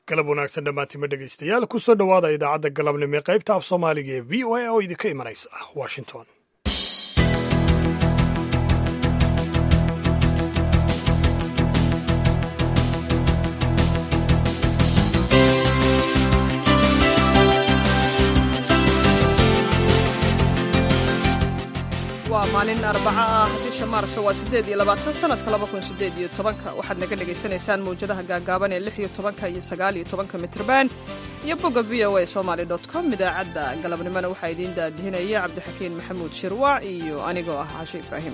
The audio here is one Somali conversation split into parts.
galab wanaagsan dhammaantima dhegaystayaal ku soo dhowaada idaacadda galabnimo ee qaybta af soomaaliga ee v o a oo idinka imanaysa washington waa maalin arbaco ah bisha maarso waa siddeed iyo labaatan sanadka laba kun siddeed iyo tobanka waxaad naga dhagaysanaysaan mawjadaha gaagaaban ee lix iyo tobanka iyo sagaal iyo tobanka mitrban iyo bogga v o a somaali dot com idaacadda galabnimona waxaa idiin daadihinaya cabdixakiin maxamuud shirwaac iyo anigoo ah cashe ibraahim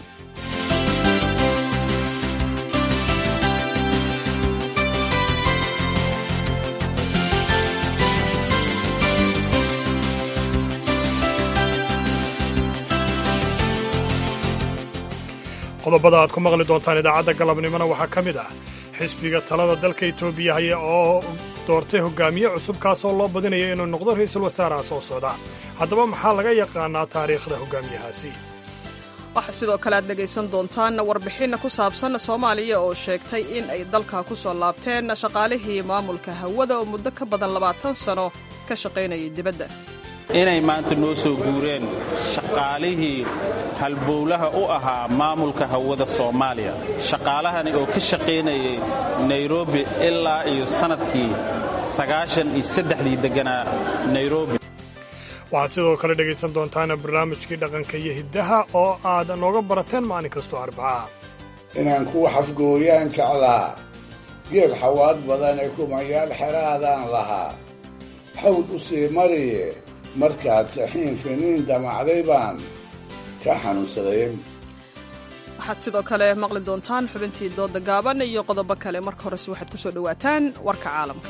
qodobada aad ku maqli doontaan idaacadda galabnimona waxaa ka mid ah xisbiga talada dalka etoobiya haya oo doortay hogaamiye cusub kaasoo loo badinaya inuu noqdo ra'iisul wasaaraha soo socda haddaba maxaa laga yaqaanaa taariikhda hogaamiyahaasi waxaa sidoo kale aad dhegaysan doontaan warbixin ku saabsan soomaaliya oo sheegtay in ay dalka ku soo laabteen shaqaalihii maamulka hawada oo muddo ka badan labaatan sano ka shaqaynayay dibadda inay maanta noo soo guureen shaqaalihii halbowlaha u ahaa maamulka hawada soomaaliya shaqaalahani oo ka shaqaynayay nairobi ilaa iyo sannadkii sagaashan iyo saddexdii degganaa nairobi waxaad sidoo kale dhegaysan doontaan barnaamijkii dhaqanka iyo hiddaha oo aad nooga barateen maalin kastoo arbacaha inaan kuwa xafgooyaan jeclaa geel xawaad badan ee kumayaal xeraadaan lahaa xawd u sii mariye markaad saxiin finiin damacday baan ka xanuunsaday waxaad sidoo kale maqli doontaan xubintii dooda gaaban iyo qodobo kale marka horese waxaad ku soo dhowaataan warka caalamka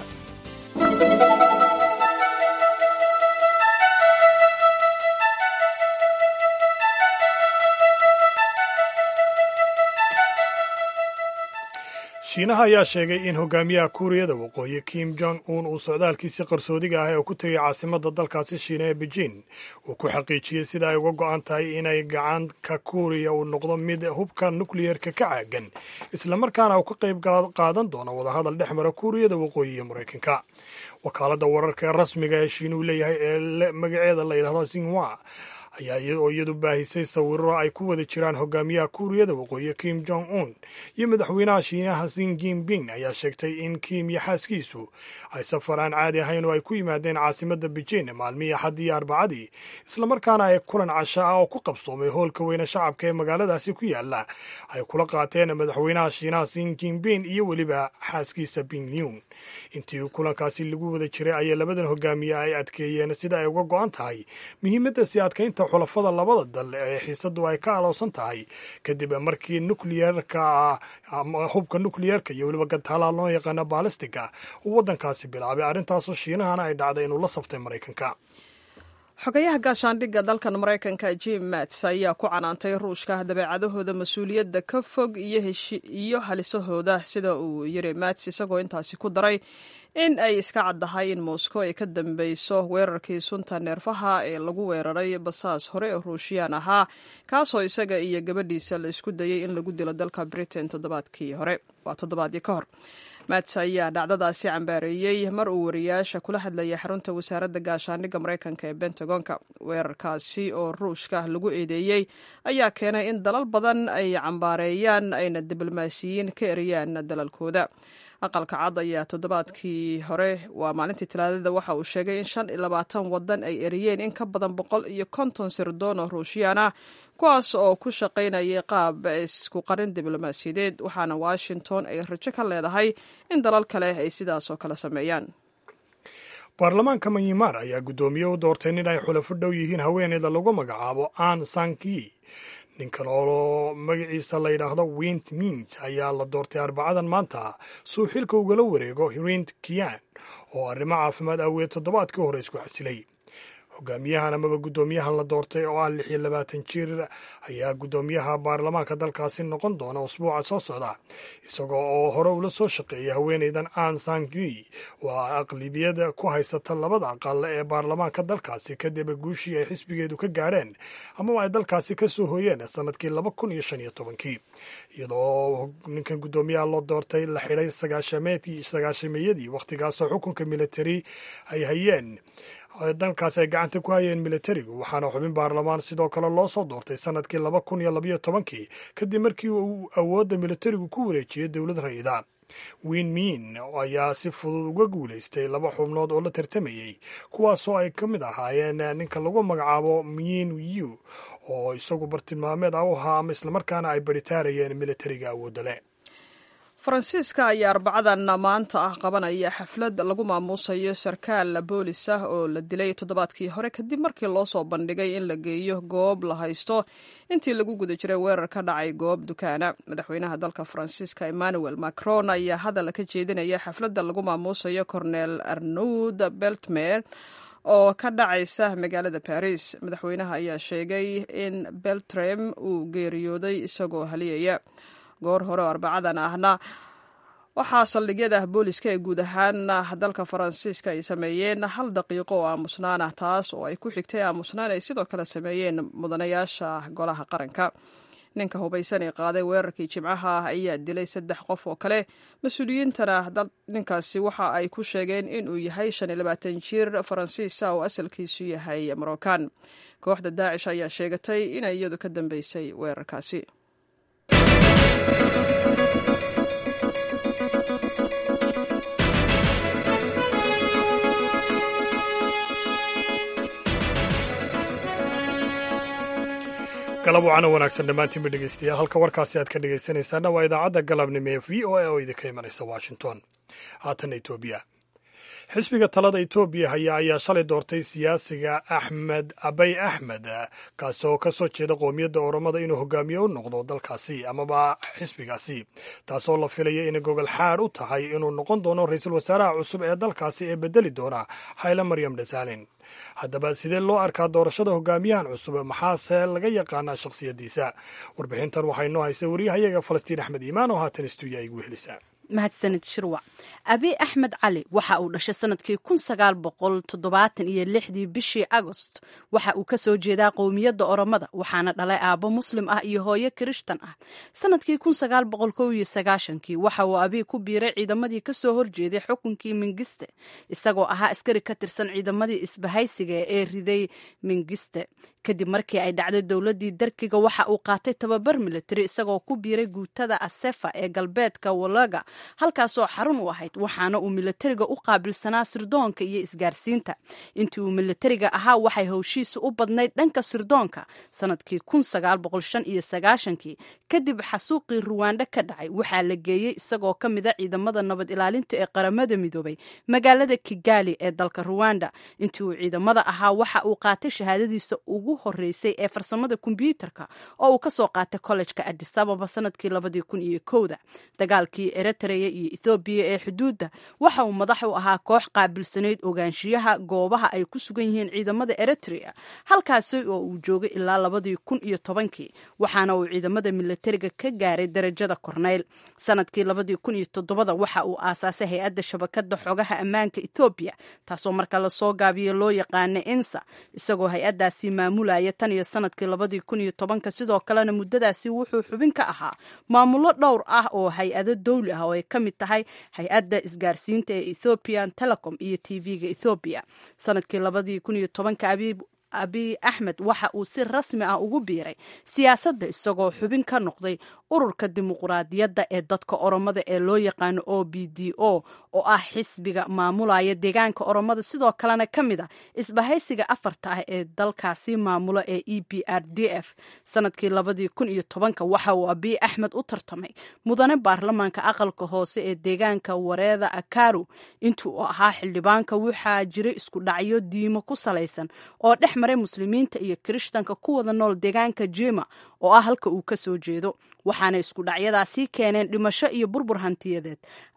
shiinaha ayaa sheegay in hogaamiyaha kuuriyada waqooyi kim jong un uu socdaalkiisii qarsoodiga ah ee ku tegay caasimadda dalkaasi shiina ee beijing uu ku xaqiijiyey sida ay uga go'an tahay inay gacanka kuuriya uu noqdo mid hubka nukliyeerka ka caagan islamarkaana uu ka qayb qaadan doono wadahadal dhex mara kuuriyada waqooyi iyo maraykanka wakaaladda wararka ee rasmiga ee shiinuhu leeyahay ee magaceeda la yidhahdo sinwa ayaa oo iyadu baahisay sawiro ay ku wada jiraan hogaamiyaha kuuriyada waqooyi kim jong un iyo madaxweynaha shiinaha sin jinping ayaa sheegtay in kim iyo xaaskiisu ay safar aan caadi ahayn oo ay ku yimaadeen caasimadda beijing maalmihii axaddii iyo arbacadii islamarkaana ay kulan casha ah oo ku qabsoomay hoolka weyne shacabka ee magaaladaasi ku yaala ay kula qaateen madaxweynaha shiinaha sin jinping iyo weliba xaaskiisa pingyun intii kulankaasi lagu wada jiray ayaa labadan hogaamiye ay adkeeyeen sida ay uga go'an tahay muhiimadda sii adkaynta xulafada labada dal ee xiisadu ay ka alowsan tahay kadib markii nukliyerka ama hubka nukliyerka iyo weliba gantaalaha loo yaqaano baalistiga uu waddankaasi bilaabay arrintaasoo shiinahana ay dhacday inuu la saftay maraykanka xogayaha gaashaandhigga dalkan maraykanka jim mats ayaa ku canaantay ruushka dabeecadahooda mas-uuliyadda ka fog iyo halisahooda sida uu yiri mats isagoo intaasi ku daray in ay iska caddahay in moscow ay ka dambeyso weerarkii sunta neerfaha ee lagu weeraray basaas hore ee ruushiyaan ahaa kaasoo isaga iyo gabadhiisa la isku dayay in lagu dilo dalka britain toddobaadkii hore waa toddobaadii ka hor mats ayaa dhacdadaasi cambaareeyey mar uu wariyaasha kula hadlayay xarunta wasaaradda gaashaandhigga maraykanka ee bentagonka weerarkaasi oo ruushka lagu eedeeyey ayaa keenay in dalal badan ay cambaareeyaan ayna diblomaasiyiin ka eriyaan dalalkooda aqalka cad ayaa toddobaadkii hore waa maalintii talaadada waxa uu sheegay in shan iyo labaatan wadan ay eriyeen in ka badan boqol iyo konton sirdoon oo ruushiyaan ah kuwaas oo ku shaqaynayay qaab isku qarin diblomaasiyadeed waxaana washington ay rajo ka leedahay in dalal kale ay sidaas oo kale sameeyaan baarlamaanka manyimar ayaa guddoomiye u doortay nin ay xulafo dhow yihiin haweeneyda lagu magacaabo an sanki ninkan oo magaciisa la yidhaahdo wint mint ayaa la doortay arbacadan maanta suu xilka ugala wareego rint kian oo arrimo caafimaad aaweed toddobaadkii hore isku xasilay hogaamiyahan amaba guddoomiyahan la doortay oo ah lix iyo labaatan jir ayaa guddoomiyaha baarlamaanka dalkaasi noqon doona usbuuca soo socda isagoo oo hore ula soo shaqeeya haweeneydan an sangui oo ah aqlibiyada ku haysata labada aqal ee baarlamaanka dalkaasi kadib guushii ay xisbigeedu ka gaadheen amaba ay dalkaasi ka soo hooyeen sanadkii laba kun iyo shan iyo tobankii iyadoo ninkan guddoomiyaha loo doortay la xidhay sagaashameeyadii wakhtigaasoo xukunka militari ay hayeen dalkaasi ay gacanta ku hayeen militarigu waxaana xubin baarlamaan sidoo kale loo soo doortay sanadkii laba kun iyo labayo tobankii kadib markii uu awoodda militarigu ku wareejiyey dowlad rayida win min ayaa si fudud uga guulaystay laba xubnood oo la tartamayey kuwaasoo ay ka mid ahaayeen ninka lagu magacaabo min yu oo isagu bartilmaameed ah u ahaa ama islamarkaana ay baritaarayeen militariga awoodda leh faransiiska ayaa arbacadan maanta ah qabanaya xaflad lagu maamuusayo sarkaal boolis ah oo la dilay toddobaadkii hore kadib markii loo soo bandhigay in la geeyo goob la haysto intii lagu guda jiray weerar ka dhacay goob dukaana madaxweynaha dalka faransiiska emmanuel macron ayaa hadal ka jeedinaya xafladda lagu maamuusayo cornel arnaud beltmer oo ka dhacaysa magaalada baris madaxweynaha ayaa sheegay in beltrem uu geeriyooday isagoo haliyaya goor hore oo arbacadan ahna waxaa saldhigyada booliska ee guud ahaan dalka faransiiska ay sameeyeen hal daqiiqo oo aamusnaan ah taas oo ay ku xigtay aamusnaan ay sidoo kale sameeyeen mudanayaasha golaha qaranka ninka hubaysan ee qaaday weerarkii jimcaha ah ayaa dilay saddex qof oo kale mas-uuliyiintana ninkaasi waxa ay ku sheegeen inuu yahay shan iyo labaatan jir faransiisa oo asalkiisu yahay marookan kooxda daacish ayaa sheegatay inay iyadu ka dambeysay weerarkaasi galab wacana wanaagsan dhammaantiinba dhegeystayaal halka warkaasi aad ka dhegeysanaysaana waa idaacadda galabnimo ee v o a oo idinka imanaysa washington haatana etoobiya xisbiga talada etoobiya haya ayaa shalay doortay siyaasiga axmed abay axmed kaasoo ka soo jeeda qoomiyadda oromada inuu hogaamiye u noqdo dalkaasi amaba xisbigaasi taasoo la filaya inay gogol xaad u tahay inuu noqon doono ra-iisul wasaaraha cusub ee dalkaasi ee bedeli doona hayle maryam dhasaalin haddaba sidee loo arkaa doorashada hogaamiyahan cusub maxaase laga yaqaanaa shakhsiyaddiisa warbixintan waxaa inoo haysa wariyahayaga falastiin axmed iimaan oo haatan stuudiya igu helisa mahadsanid shirwac abi axmed cali waxa uu dhashay sanadkii kun sagaal boqol toddobaatan iyo lixdii bishii agost waxa uu ka soo jeedaa qowmiyadda oromada waxaana dhalay aabbo muslim ah iyo hooyo kirishtan ah sanadkii kun sagaal boqol kow iyo sagaashankii waxa uu abii ku biiray ciidamadii ka soo horjeeday xukunkii mingiste isagoo ahaa askari ka tirsan ciidamadii isbahaysiga ee riday mingiste kadib markii ay dhacday dowladii darkiga waxa uu qaatay tababar militari isagoo ku biiray guutada asefa ee galbeedka walaga halkaasoo xarun u ahayd waxaana uu militariga u qaabilsanaa sirdoonka iyo isgaarsiinta intii uu militariga ahaa waxay howshiisa u badnayd dhanka sirdoonka sanadkii kii kadib xasuuqii ruwaandho ka dhacay waxaa la geeyey isagoo ka mida ciidamada nabad ilaalinta ee qaramada midoobay magaalada kigali ee dalka ruwanda intii uu ciidamada ahaa waxa uu qaatay shahaadadiisa ugu horeysay ee farsamada kombyuutarka oo uu kasoo qaatay kollejka adisababa sanadkii labadii kun iyo kowda dagaalkii eritrea iyo ethoobiya ee xuduudda waxa uu madax u ahaa koox qaabilsanayd ogaanshiyaha goobaha ay ku sugan yihiin ciidamada eritrea halkaasi oo uu joogay ilaa labadii kun iyo tobankii waxaana uu ciidamada militariga ka gaaray darajada korneyl sanadkii labadii kun iyo todobada waxa uu aasaasay hay-adda shabakada xogaha ammaanka ethoobiya taasoo marka lasoo gaabiyo loo yaqaana ensa isagoo hay-adaasi maamulaya tan iyo sanadkii labadii kun iyo tobanka sidoo kalena muddadaasi wuxuu xubin ka ahaa maamulo dhowr ah oo hay-ado dowli ah oo ay ka mid tahay hay-adda isgaarsiinta ee ethoopian telecom iyo t v-ga ethoobiya sanadkii labadii kun iyo tobanka abiib abiy axmed waxa uu si rasmi ah ugu biiray siyaasadda isagoo xubin ka noqday ururka dimuquraadiyadda ee dadka oromada ee loo yaqaano o b d o oo ah xisbiga maamulaya deegaanka oromada sidoo kalena ka mid a isbahaysiga afarta ah ee dalkaasi maamulo ee e b r d f sanadkii labadii kun iyo tobanka waxa uu abiy axmed u tartamay mudane baarlamaanka aqalka hoose ee deegaanka wareeda akaru intii uu ahaa xildhibaanka waxaa jiray isku dhacyo diimo ku salaysan oo dhex maray muslimiinta iyo kirishtanka ku wada nool deegaanka jima oo ah halka uu ka soo jeedo waxaana isku dhacyadaasi keeneen dhimasho iyo burbur hantiyadeed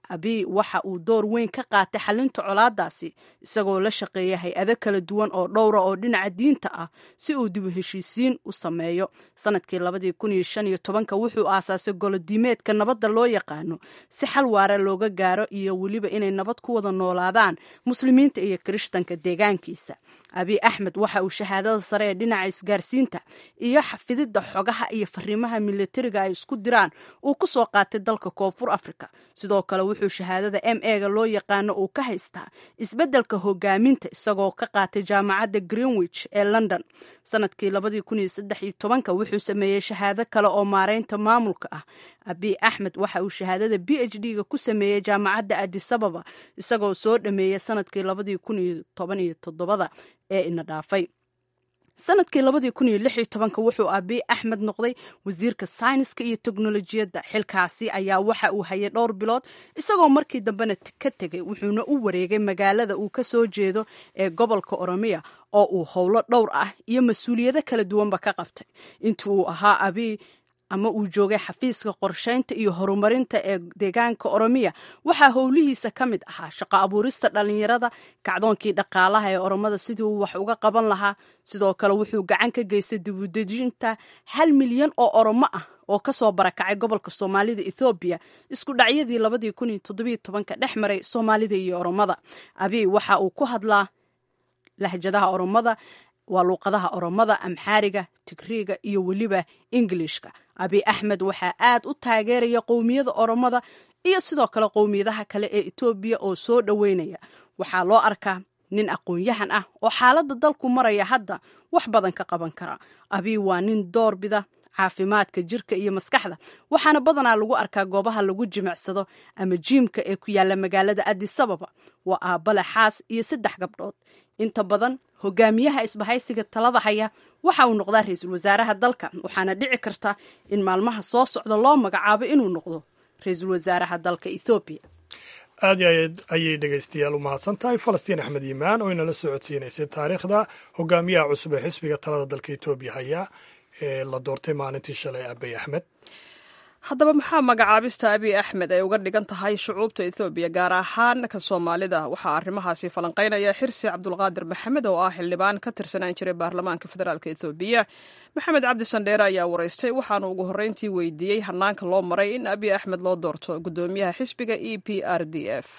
abiy waxa uu door weyn ka qaatay xalinta colaadaasi isagoo la shaqeeya hay-ado kala duwan oo dhowra oo dhinaca diinta ah si uu dib u heshiisiin u sameeyo sanadkii labadii kun iyo shan iyo tobanka wuxuu aasaasay golodiimeedka nabadda loo yaqaano si xal waara looga gaaro iyo weliba inay nabad ku wada noolaadaan muslimiinta iyo kirishtanka deegaankiisa abiy axmed waxa uu shahaadada sare ee dhinaca isgaarsiinta iyo xafididda xogaha iyo fariimaha militariga ay isku diraan uu ku soo qaatay dalka koonfur africa sidoo kale wuxuu shahaadada m ega loo yaqaano uu ka haystaa isbeddelka hogaaminta isagoo ka qaatay jaamacadda greenwich ee london sanadkii labadii kun iyo saddex iyo tobanka wuxuu sameeyey shahaado kale oo maareynta maamulka ah abiy axmed waxa uu shahaadada b h d ga ku sameeyey jaamacadda adisababa isagoo soo dhameeyey sanadkii labadii kun iyo toban iyo toddobada ee ina dhaafay sanadkii labadii kun iyo lix iyo tobanka wuxuu abiy axmed noqday wasiirka sayniska iyo teknolojiyadda xilkaasi ayaa waxa uu hayay dhowr bilood isagoo markii dambena ka tegay wuxuuna u wareegay magaalada uu ka soo jeedo ee gobolka oromiya oo uu howlo dhowr ah iyo mas-uuliyado kala duwanba ka qabtay intii uu ahaa abiy ama uu joogay xafiiska qorshaynta iyo horumarinta ee deegaanka oromiya waxaa howlihiisa ka mid ahaa shaqo abuurista dhallinyarada kacdoonkii dhaqaalaha ee oromada sidii uu wax uga qaban lahaa sidoo kale wuxuu gacan ka geystay dibudejinta hal milyan oo oromo ah oo kasoo barakacay gobolka soomaalida ethoobiya isku dhacyadii labadii kun iyo toddobiyo tobanka dhex maray soomaalida iyo oromada abiy waxa uu ku hadlaa lahjadaha oromada waa luuqadaha oromada amxaariga tigriiga iyo weliba ingilishka abiy axmed waxaa aad u taageeraya qowmiyada oromada iyo sidoo kale qowmiyadaha kale ee etoobiya oo soo dhoweynaya waxaa loo arkaa nin aqoon-yahan ah oo xaaladda dalku maraya hadda wax badan ka qaban kara abiy waa nin doorbida caafimaadka jirka iyo maskaxda waxaana badanaa lagu arkaa goobaha lagu jimicsado ama jiimka ee ku yaalla magaalada adisababa waa aabbale xaas iyo saddex gabdhood inta badan hogaamiyaha isbahaysiga talada haya waxa uu noqdaa ra-iisul wasaaraha dalka waxaana dhici karta in maalmaha soo socda loo magacaabo inuu noqdo ra-iisul wasaaraha dalka ethoobiya aad iyo aad ayay dhegaystayaal u mahadsan tahay falastiin axmed yimaan oo inala socodsiinaysay taariikhda hogaamiyaha cusub ee xisbiga talada dalka etoobiya haya ee la doortay maalintii shalay abiy axmed haddaba maxaa magacaabista abiy axmed ay uga dhigan tahay shucuubta ethoobiya gaar ahaan ka soomaalida waxaa arrimahaasi falanqaynaya xirsi cabdulqaadir maxamed oo ah xildhibaan ka tirsanaan jiray baarlamaanka federaalk ethoobiya maxamed cabdi sandheere ayaa waraystay waxaanu ugu horreyntii weydiiyey hanaanka loo maray in abiy axmed loo doorto guddoomiyaha xisbiga e p r d f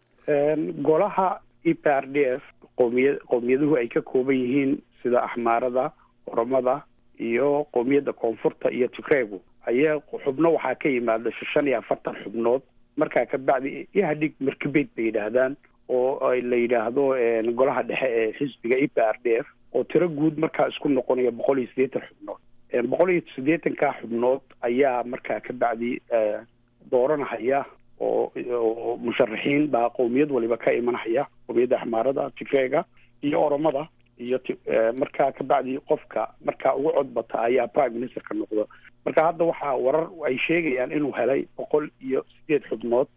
golaha e p r d f qoomiya qowmiyaduhu ay ka kooban yihiin sida axmaarada oromada iyo qowmiyadda koonfurta iyo tigreegu ayaa xubno waxaa ka yimaada shan iyo afartan xubnood markaa kabacdi ihadhig markabeyd bay yidhaahdaan oo la yidhaahdo golaha dhexe ee xisbiga e p r d f oo tiro guud markaa isku noqonaya boqol iyo siddeetan xubnood boqol iyo siddeetanka xubnood ayaa markaa kabacdi dooranahaya oo oo musharaxiin baa qowmiyad waliba ka imanahaya qowmiyadda axmaarada tigreega iyo oromada iyo markaa kabacdi qofka markaa ugu codbata ayaa prime ministerka noqdo marka hadda waxaa warar ay sheegayaan inuu helay boqol iyo sideed xubnood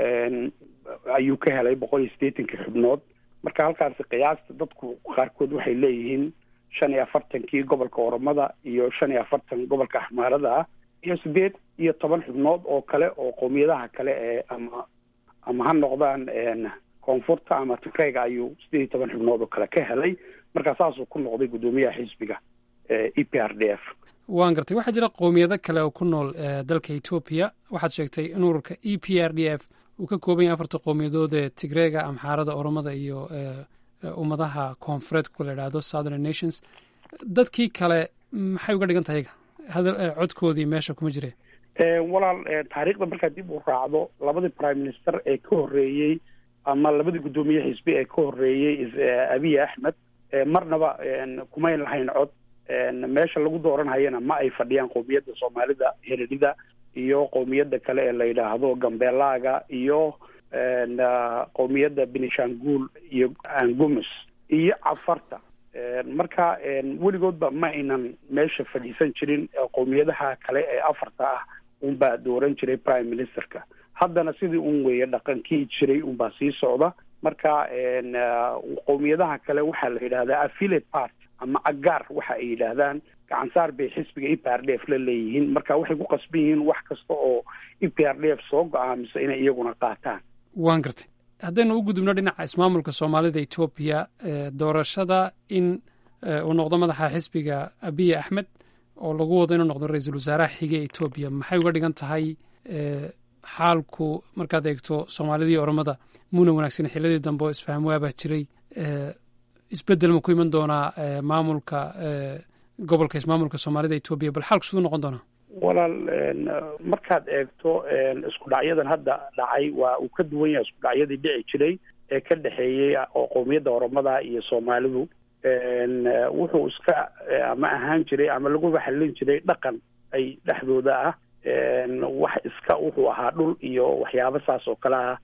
ayuu ka helay boqol iyo siddeetankii xubnood marka halkaasi qiyaasta dadku qaarkood waxay leeyihiin shan iyo afartankii gobolka oromada iyo shan iyo afartan gobolka axmaarada ah iyo sideed iyo toban xubnood oo kale oo qowmiyadaha kale ee ama ama ha noqdaan koonfurta ama tigreyga ayuu sideed iyo toban xubnood oo kale ka helay marka saasuu ku noqday guddoomiyaha xisbiga e p r d f waan gartay waxaa jira qowmiyado kale oo ku nool dalka etoobiya waxaad sheegtay in ururka e p r d f uu ka kooban yahay afarta qowmiyadood ee tigreega amxaarada oromada iyo ummadaha koonfureed ku la idhaahdo southern nations dadkii kale maxay uga dhigan tahay codkoodii meesha kuma jireen walaal taariikhda markaa dib u raacdo labadii prime minister ee ka horreeyey ama labadii guddoomiye xisbi ee ka horreeyey abiy axmed marnaba kumayn lahayn cod meesha lagu dooranhayana ma ay fadhiyaan qowmiyadda soomaalida heredida iyo qowmiyadda kale ee la yidhaahdo gambeelaaga iyo qowmiyadda benishanguul iyo angumus iyo cafarta marka weligoodba ma aynan meesha fadhiisan jirin qowmiyadaha kale ee afarta ah unbaa dooran jiray prime ministerka haddana sidii un weeye dhaqankii jiray unbaa sii socda marka qowmiyadaha kale waxaa la yidhahdaa affiliate part ama agaar waxa ay yidhaahdaan gacansaar bay xisbiga e p r d f la leeyihiin marka waxay ku qasban yihiin wax kasta oo e p r d f soo go-aamiso inay iyaguna qaataan waan gartay haddaynu u gudubno dhinaca ismaamulka soomaalida etoobiya doorashada in uu noqdo madaxa xisbiga abiy axmed oo lagu wado inuu noqdo ra-iisul wasaaraha xige etoobiya maxay uga dhigan tahay xaalku markaad eegto soomaalidii oromada muuna wanaagsan xilladii dambe oo isfaham waabaa jiray isbeddel ma ku iman doonaa maamulka gobolka ismaamulka soomaalida etoobiya bal xaalku siduu noqon doonaa walaal markaad eegto isku dhacyadan hadda dhacay waa uu ka duwan yahay isku dhacyadii dhici jiray ee ka dhexeeyey oo qowmiyadda oromada iyo soomaalidu wuxuu iska ama ahaan jiray ama laguba xallin jiray dhaqan ay dhexdooda ah wax iska wuxuu ahaa dhul iyo waxyaabo saas oo kale ah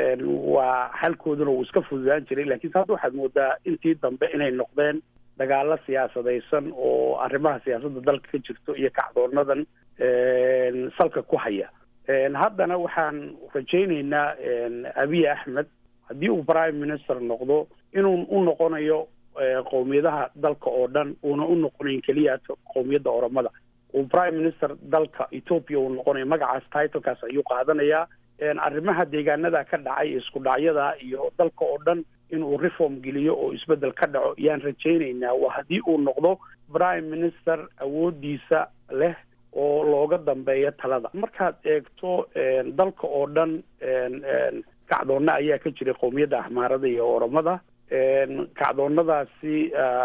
waa xalkooduna wuu iska fududaan jiray lakiinse hadda waxaad moodaa intii dambe inay noqdeen dagaalo siyaasadaysan oo arrimaha siyaasadda dalka ka jirto iyo kacdoonadan salka ku haya haddana waxaan rajaynaynaa abiy axmed haddii uu prime minister noqdo inuu u noqonayo qowmiyadaha dalka oo dhan uuna u noqonayn keliya qowmiyadda oromada uu prime minister dalka ethoopia uu noqonayo magacaas titlekaas ayuu qaadanayaa arrimaha deegaanada ka dhacay isku dhacyada iyo dalka oo dhan inuu reform geliyo oo isbeddel ka dhaco yaan rajaynaynaa waa haddii uu noqdo prime minister awoodiisa leh oo looga dambeeyo talada markaad eegto dalka oo dhan kacdoonna ayaa ka jiray qowmiyadda axmaarada iyo oromada kacdoonnadaasi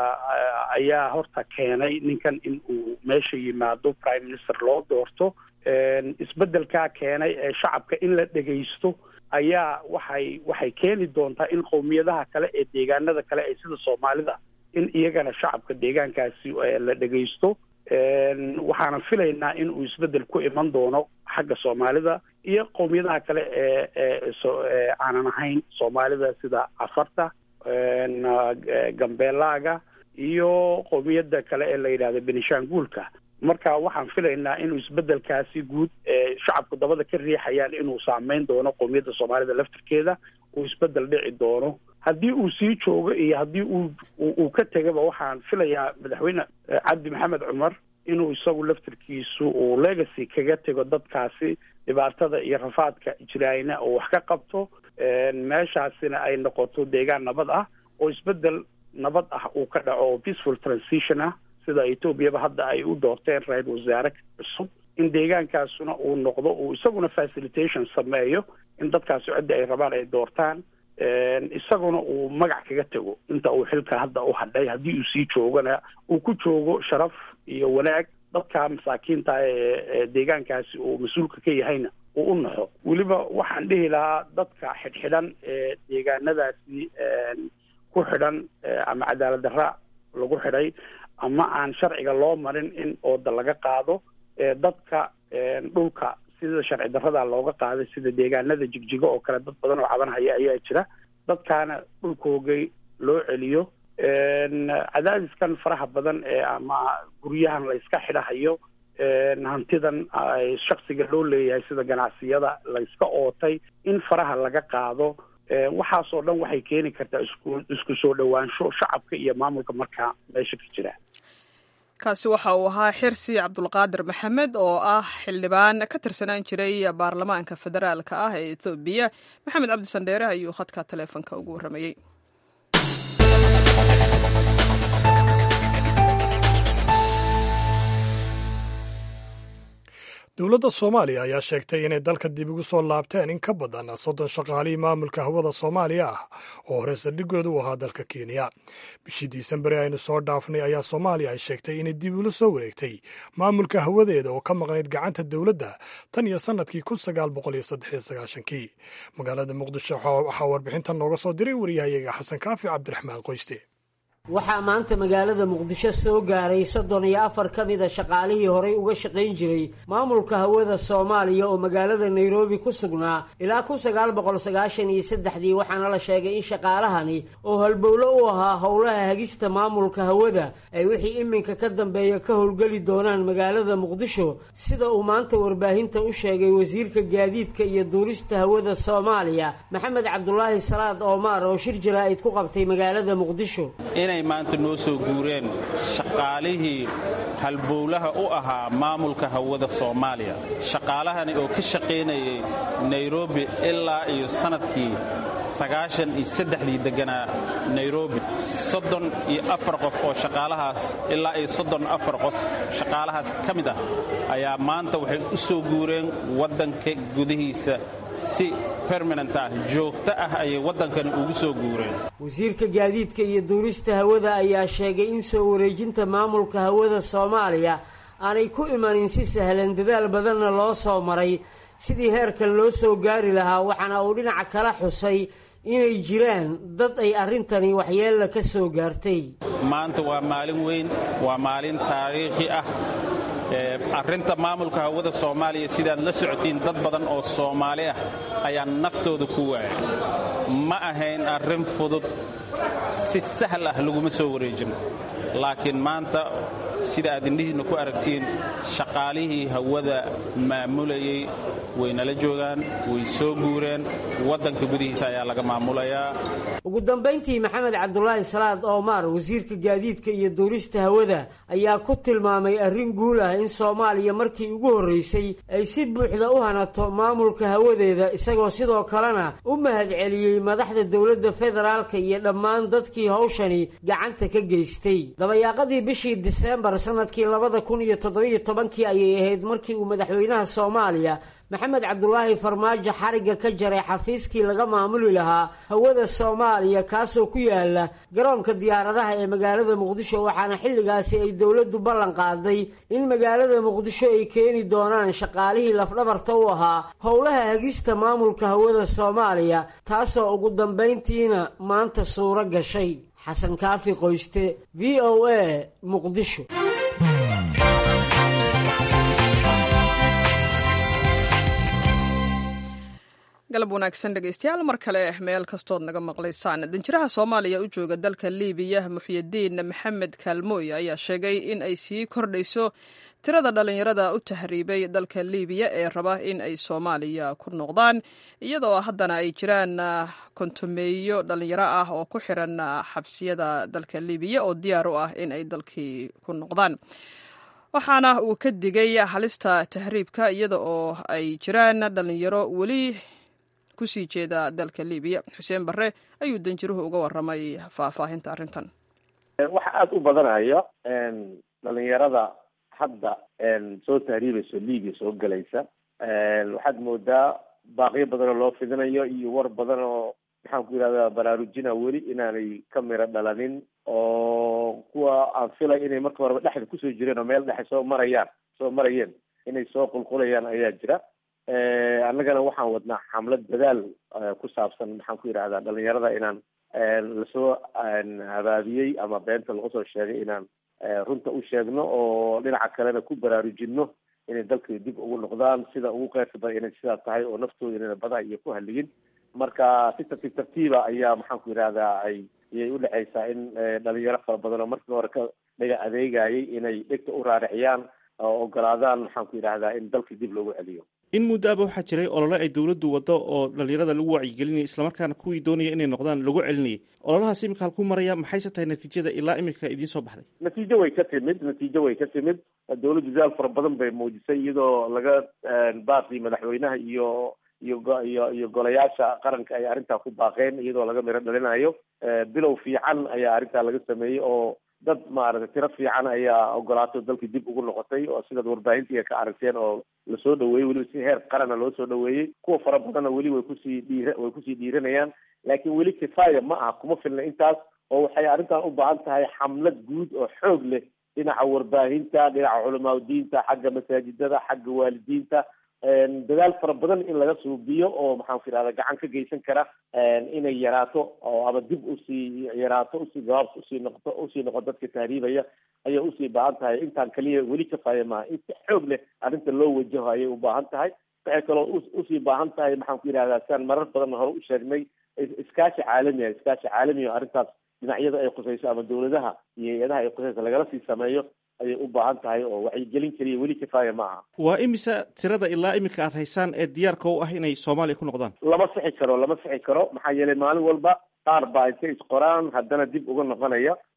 ayaa horta keenay ninkan in uu meesha yimaado prime minister loo doorto isbeddelkaa keenay ee shacabka in la dhegaysto ayaa waxay waxay keeni doontaa in qowmiyadaha kale ee deegaanada kale ee sida soomaalida in iyagana shacabka deegaankaasi la dhegaysto waxaana filaynaa in uu isbeddel ku iman doono xagga soomaalida iyo qowmiyadaha kale ee ee aanan ahayn soomaalida sida cafarta gambeelaaga iyo qowmiyadda kale ee la yidhahdo benishanguulka marka waxaan filaynaa inuu isbeddelkaasi guud ee shacabku dabada ka riixayaan inuu saameyn doono qowmiyadda soomaalida laftirkeeda uu isbeddel dhici doono haddii uu sii joogo iyo haddii uu uu ka tegaba waxaan filayaa madaxweyne cabdi maxamed cumar inuu isagu laftirkiisu uu legacy kaga tego dadkaasi dhibaatada iyo rafaadka jiraayna oo wax ka qabto meeshaasina ay noqoto deegaan nabad ah oo isbeddel nabad ah uu ka dhaco oo peaceful transition ah sida etoobiyaba hadda ay u doorteen ra-isul wasaare cusub in deegaankaasuna uu noqdo uu isaguna facilitation sameeyo in dadkaasi cidda ay rabaan ay doortaan isaguna uu magac kaga tego inta uu xilka hadda u hadhay haddii uu sii joogana uu ku joogo sharaf iyo wanaag dadka masaakiinta ee deegaankaasi uu mas-uulka ka yahayna uu u naxo weliba waxaan dhihi lahaa dadka xidhxidhan ee deegaanadaasi ku xidhan ama cadaalad darra lagu xidhay ama aan sharciga loo marin in ooda laga qaado dadka dhulka sida sharci darrada looga qaaday sida deegaanada jigjigo oo kale dad badan oo cabanhaya ayaa jira dadkaana dhulkoogay loo celiyo cadaadiskan faraha badan ee ama guryahan la iska xidhahayo hantidan shaksiga loo leeyahay sida ganacsiyada la iska ootay in faraha laga qaado waxaasoo dhan waxay keeni kartaa isku isku soo dhowaansho shacabka iyo maamulka markaa meesha ka jira kaasi waxa uu ahaa xirsi cabdulqaadir maxamed oo ah xildhibaan ka tirsanaan jiray baarlamaanka federaalka ah ee ethoobiya maxamed cabdi sandheere ayuu khadka taleefonka ugu warramayey dowladda soomaaliya ayaa sheegtay inay dalka dib ugu soo laabteen in ka badan soddon shaqaalihii maamulka hawada soomaaliya ah oo hore saldhigooda u ahaa dalka kenya bishii diisembari aynu soo dhaafnay ayaa soomaaliya ay sheegtay inay dib ula soo wareegtay maamulka hawadeeda oo ka maqnayd gacanta dowladda tan iyo sannadkii kun sagaal boqol iyo saddex iyo sagaashankii magaalada muqdisho waxaa warbixintan nooga soo diray wariyahayaga xasan kaafi cabdiraxmaan qoyste waxaa maanta magaalada muqdisho soo gaaray soddon iyo afar ka mida shaqaalihii horay uga shaqayn jiray maamulka hawada soomaaliya oo magaalada nairobi ku sugnaa ilaa kun sagaal boqol sagaashan iyo saddexdii waxaana la sheegay in shaqaalahani oo halbowlo u ahaa howlaha hagista maamulka hawada ay wixii iminka ka dambeeya ka howlgeli doonaan magaalada muqdisho sida uu maanta warbaahinta u sheegay wasiirka gaadiidka iyo duulista hawada soomaaliya maxamed cabdulaahi salaad oomaar oo shir jaraa'id ku qabtay magaalada muqdisho inay maanta noo soo guureen shaqaalihii halbowlaha u ahaa maamulka hawada soomaaliya shaqaalahani oo ka shaqaynayay nairobi ilaa iyo sannadkii sagaashan iyo saddexdii degganaa nairobi soddon iyo afar qof oo shaqaalahaas ilaa iyo soddon afar qof shaqaalahaas ka mid ah ayaa maanta waxay u soo guureen waddanka gudihiisa si permanent ah joogto ah ayay waddankani ugu soo guureen wasiirka gaadiidka iyo duurista hawada ayaa sheegay in soo wareejinta maamulka hawada soomaaliya aanay ku imanin si sahlan dadaal badanna loo soo maray sidii heerkan loo soo gaari lahaa waxaana uu dhinaca kala xusay inay jiraan dad ay arrintani waxyeella ka soo gaartay maanta waa maalin weyn waa maalin taariikhi ah arrinta maamulka hawada soomaaliya sidaad la socotiin dad badan oo soomaali ah ayaa naftooda ku waayay ma ahayn arrin fudud si sahal ah laguma soo wareejin laakiin maanta sida aad indhihiinna ku aragtiin shaqaalihii hawada maamulayay way nala joogaan way soo guureen waddanka gudihiisa ayaa laga maamulayaa ugu dambayntii maxamed cabdulaahi salaad oomaar wasiirka gaadiidka iyo duurista hawada ayaa ku tilmaamay arrin guul ah in soomaaliya markii ugu horraysay ay si buuxda u hanato maamulka hawadeeda isagoo sidoo kalena u mahadceliyey madaxda dowladda federaalka iyo dhammaan dadkii hawshani gacanta ka geystay dabayaaqadii bishii diseembar sanadkii labada kun iyo toddobiyo tobankii ayay ahayd markii uu madaxweynaha soomaaliya maxamed cabdulaahi farmaajo xarigga ka jaray xafiiskii laga maamuli lahaa hawada soomaaliya kaasoo ku yaala garoonka diyaaradaha ee magaalada muqdisho waxaana xilligaasi ay dowladdu ballan qaaday in magaalada muqdisho ay keeni doonaan shaqaalihii lafdhabarta u ahaa howlaha hagista maamulka hawada soomaaliya taasoo ugu dambayntiina maanta suuro gashay xasan kaafi qoyste v o a muqdisho galab wanaagsan dhegeystayaal mar kale meel kastood naga maqlaysaan danjiraha soomaaliya u jooga dalka liibiya muxyidiin maxamed kaalmooy ayaa sheegay in ay sii kordhayso tirada dhallinyarada u tahriibay dalka liibiya ee raba in ay soomaaliya ku noqdaan iyadoo haddana ay jiraan kontumeeyo dhallinyaro ah oo ku xiran xabsiyada dalka liibiya oo diyaar u ah in ay dalkii ku noqdaan waxaana uu ka digay halista tahriibka iyada oo ay jiraan dhallinyaro weli kusii jeeda dalka libiya xuseen barre ayuu danjiruhu uga waramay faahfaahinta arrintan waxa aada u badanaya dhalinyarada hadda soo tahriibayso libiya soo gelaysa waxaad moodaa baaqiyo badan oo loo fidinayo iyo war badan oo maxaan ku yidhahda baraarujina weli inaanay ka miro dhalanin oo kuwa aan filay inay marka horeba dhexda kusoo jireen oo meel dhexe soo marayaan soo marayeen inay soo qulqulayaan ayaa jira annagana waxaan wadnaa xamlad dadaal ku saabsan maxaan ku yidhahdaa dhalinyarada inaan lasoo habaabiyey ama beenta lagu soo sheegay inaan runta u sheegno oo dhinaca kalena ku baraarujinno inay dalkii dib ugu noqdaan sida ugu qeyrka badan inay sidaa tahay oo naftooda inayna badaa iyo ku haligin marka si tartiib tartiiba ayaa maxaan ku yidhahdaa ay ayay udhexaysaa in dhalinyaro fara badan oo markii hore ka dhaga adeegayay inay dhegta u raariciyaan oo ogolaadaan maxaan ku yidhahdaa in dalkii dib loogu celiyo in muddaaba waxaa jiray olole ay dawladdu waddo oo dhalinyarada lagu wacyigelinayay islamarkaana kuwii doonaya inay noqdaan lagu celinayay ololahaas imika halku maraya maxayse tahay natiijada ilaa imika idiin soo baxday natiijo way ka timid natiijo way ka timid dawladdu dadaal fara badan bay muujisay iyadoo laga baaqii madaxweynaha iyo iyo iyo iyo golayaasha qaranka ay arrintaa ku baaqeen iyadoo laga miro dhalinayo bilow fiican ayaa arrintaa laga sameeyey oo dad maaragtay tiro fiican ayaa ogolaato dalkii dib ugu noqotay oo sidaad warbaahintiga ka aragteen oo lasoo dhaweeyey weliba si heer qarana loo soo dhaweeyey kuwa fara badanna weli way kusii dhiir way kusii dhiiranayaan laakiin weli kifaaya ma aha kuma filna intaas oo waxay arrintan u baahan tahay xamlad guud oo xoog leh dhinaca warbaahinta dhinaca culamaa diinta xagga masaajidada xagga waalidiinta dadaal fara badan in laga suubiyo oo maxaan ku yidhahda gacan ka geysan kara inay yaraato oo ama dib usii yaraato usii gabaabs usii noqoto usii noqo dadka tahriibaya ayay usii baahan tahay intaan kaliya weli kafaaya maaha in si xoog leh arrinta loo wajaho ayay u baahan tahay waxay kaloo usii baahan tahay maxaan ku yidhahdaa siaan marar badan hore u sheegnay iskaashi caalami ah iskaashi caalami oo arrintaas dhinacyada ay khusayso ama dawladaha iyo hay-adaha ay khusayso lagala sii sameeyo ayay u baahan tahay oo wacyigelin keliya weli kifaaya ma aha waa imisa tirada ilaa imika aad haysaan ee diyaarka u ah inay soomaaliya ku noqdaan lama sixi karo lama sixi karo maxaa yeelay maalin walba qaar baa intay isqoraan haddana dib uga noqonaya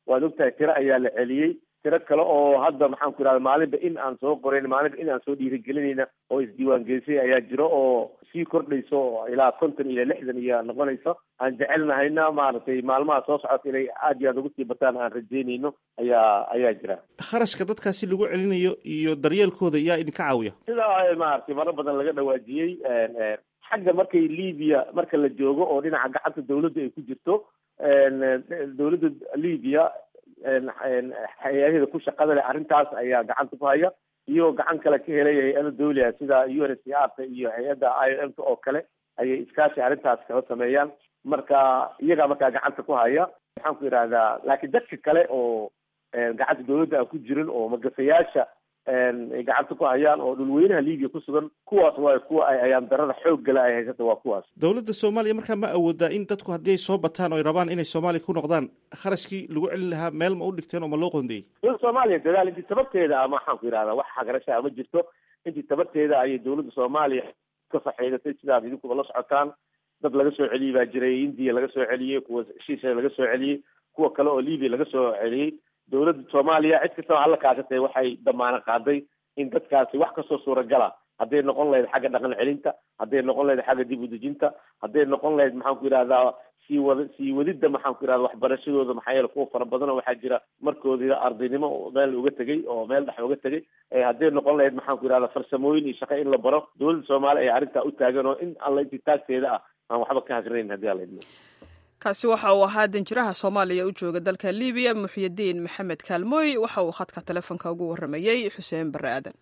waad ogtahay tiro ayaa la celiyey tiro kale oo hadda maxaan ku idhahda maalinba in aan soo qorayn maalinba in aan soo dhiirigelinayna oo isdiiwaangelisay ayaa jiro oo sii kordhayso oo ilaa konton ilaa lixdan iyo noqonayso aan jecelnahayna maaragtay maalmaha soo socota inay aad iyo aad ugu sii bataan aan rajeynayno ayaa ayaa jira kharashka dadkaasi lagu celinayo iyo daryeelkooda yaa idinka caawiya sida maaragtay maro badan laga dhawaajiyey xagga markay libiya marka la joogo oo dhinaca gacanta dawladda ay ku jirto dawladda libiya hay-adaheeda ku shaqada leh arrintaas ayaa gacanta ku haya iyo gacan kale ka helay hay-ada dawliga sida u n s c r ta iyo hay-adda i o m ta oo kale ayay iskaashi arrintaas kala sameeyaan marka iyagaa markaa gacanta ku haya maxaan ku yidhahdaa laakiin dadka kale oo gacanta dawladda aan ku jirin oo magafayaasha ay gacanta ku hayaan oo dhulweynaha libiya ku sugan kuwaas waa kuwa ay ayaan darada xoog gala ay haysata waa kuwaas dowladda soomaaliya markaa ma awoodaa in dadku haddii ay soo bataan oo ay rabaan inay soomaaliya ku noqdaan kharashkii lagu celin lahaa meel ma u dhigteen oo ma loo qoondeeyey dowladda soomaaliya dadaal intii tabarteeda ama waxaan ku yidhahdaa wax hagarashaa ma jirto intii tabarteeda ayay dowladda soomaaliya ka faxeedatay sidaad idinkuba la socotaan dad laga soo celiyey baa jiray indiya laga soo celiyey kuwa shisha laga soo celiyey kuwa kale oo libiya laga soo celiyey dowladda soomaaliya cid kastaba halla kaashatay waxay damaano qaaday in dadkaasi wax kastoo suuragala hadday noqon lahayd xagga dhaqan celinta hadday noqon lahayd xagga dib udejinta hadday noqon lahayd maxaan ku yidhahdaa sii wada sii wadidda maxaan ku yidhahda waxbarashadooda maxaa yeele kuwa fara badan oo waxaa jira markoodii ardaynimo meel uga tegay oo meel dhex uga tegay hadday noqon lahayd maxaan ku yidhahda farsamooyin iyo shaqo in la baro dowladda soomaaliya ayaa arrintaa u taagan oo in alla intii taagteeda ah aan waxba ka hagranayn haddii alla idmo kaasi waxa uu ahaa danjiraha soomaaliya u jooga dalka libiya muxyidiin maxamed kaalmooy waxa uu khadka telefoonka ugu warramayey xuseen barre aadan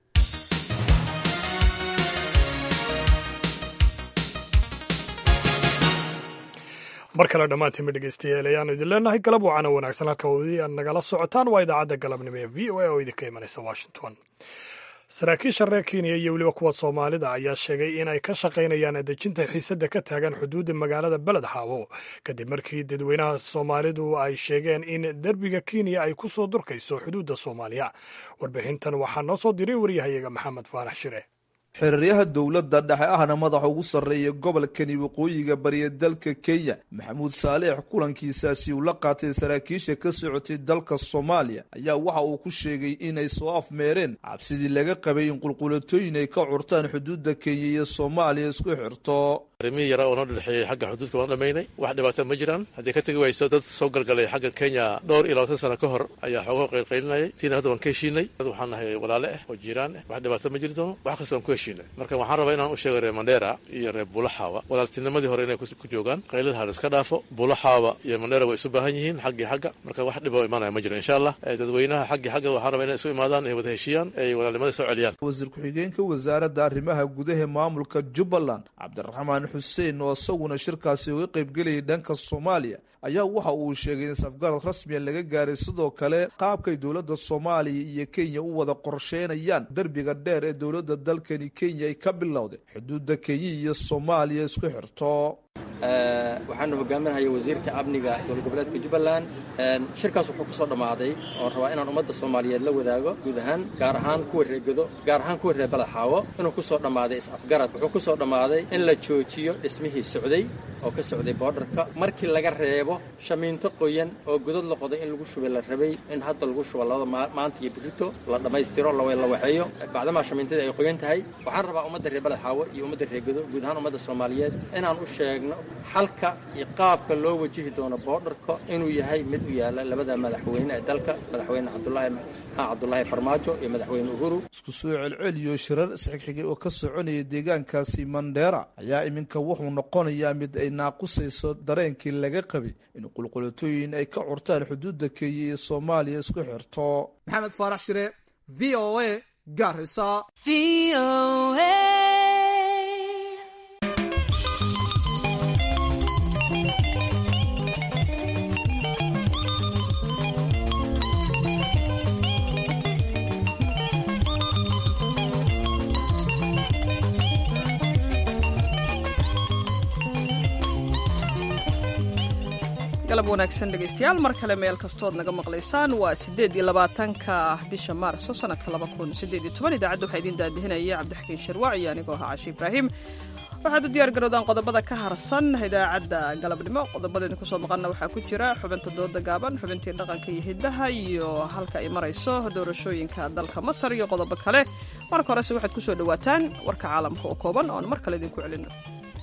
mar kale dhammaantiinba dhegeystayaal ayaanu idin leenahay galab wacana wanaagsan halka wadi aad nagala socotaan waa idaacadda galabnimo ee v o a oo idinka imanaysa washington saraakiisha reer kenya iyo weliba kuwa soomaalida ayaa sheegay in ay ka shaqaynayaan dejinta xiisadda ka taagan xuduudda magaalada beled xaawo kadib markii dadweynaha soomaalidu ay sheegeen in derbiga kenya ay ku soo durkayso xuduudda soomaaliya warbixintan waxaa noo soo diray waryahayaga maxamed faarax shire xiriiryaha dowladda dhexe ahna madaxa ugu sarreeya gobolkani waqooyiga bariya dalka kenya maxamuud saaleex kulankiisaasi uu la qaatay saraakiisha ka socotay dalka soomaaliya ayaa waxa uu ku sheegay inay soo afmeereen cabsidii laga qabay in qulqulatooyin ay ka curtaan xuduudda kenya iyo soomaaliya isku xirto arrimihii yaraa oo noo dhexeeyey xagga xuduudka waan dhamaynay wax dhibaata ma jiraan haddii ka tegi wayso dad soo galgalay xagga kenya dhowr iyo labaatan sano ka hor ayaa xoogaho qaylqaylinayay tiina hadda waan ka heshiinay dad waxaan nahay walaale ah oo jiiraan ah wax dhibaata ma jiri doono wax kasta waan ku heshiinay marka waxaan rabaa inaan u sheego reer mandheera iyo reer buulaxaawa walaaltinimadii hore inay ku joogaan qaylada ha la iska dhaafo buulaxaawa iyo mandheera way isu baahan yihiin xaggii xagga marka wax dhiba oo imaanaya ma jiro insha allah dadweynaha xaggii xagga waxaan rabaa inay isu imaadaan ay wada heshiiyaan ay walaalnimada soo celiyaan wasiir ku-xigeenka wasaaradda arrimaha gudaha maamulka jubbaland cabdiraxmaan xuseen oo isaguna shirkaasi uga qaybgelayay dhanka soomaaliya ayaa waxa uu sheegay in safgarad rasmiya laga gaaray sidoo kale qaabkay dowladda soomaaliya iyo kenya u wada qorsheynayaan derbiga dheer ee dowladda dalkani kenya ay ka bilowday xuduudda kenya iyo soomaaliya isku xirto waxaanu hogaaminahaya wasiirka amniga dowlad goboleedka jubbaland shirkaas wuxuu ku soo dhammaaday oon rabaa inaan ummadda soomaaliyeed la wadaago guud ahaan gaar ahaan kuwa reegedo gaar ahaan kuwa reer balaxaawo inuu ku soo dhammaaday is-afgarad wuxuu ku soo dhammaaday in la joojiyo dhismihii socday oo ka socday boodharka markii laga reebo shamiinto qoyan oo godad la qoday in lagu shubay la rabay in hadda lagu shubo labada maanta iyo berito la dhammaystiro la waxeeyo bacdamaa shamiintadii ay qoyan tahay waxaan rabaa ummadda reer balaxaawo iyo ummadda reegedo guud ahaan ummadda soomaaliyeed inaan u sheegno xalka iyo qaabka loo wajihi doono boodharka inuu yahay mid u yaala labada madaxweyne ee dalka madaxweyne cabdulaahi maxaa cabdulaahi farmaajo iyo madaxweyne uhuru isku soo celceliyo shirar isxigxigay oo ka soconaya deegaankaasi mandheera ayaa iminka wuxuu noqonayaa mid ay naaqusayso dareenkii laga qabay in qulqulatooyin ay ka curtaan xuduudda kenya iyo soomaaliya isku xirto maxamed faarax shire v o a gaarisa galab wanaagsan dhegaystayaal mar kale meel kastood naga maqlaysaan waa siddeed iyo labaatanka bisha maarso sanadka laba kun siddeed iyo toban idaacadda waxaa idiin daadihinaya cabdixakiin sharwac iyo anigoo ahaa cashi ibraahim waxaad u diyaar garowdaan qodobada ka harsan idaacadda galabnimo qodobada idinku soo maqanna waxaa ku jira xubinta dooda gaaban xubintii dhaqanka iyo hiddaha iyo halka ay marayso doorashooyinka dalka masar iyo qodobo kale marka horese waxaad ku soo dhowaataan warka caalamka oo kooban oon mar kale idinku celino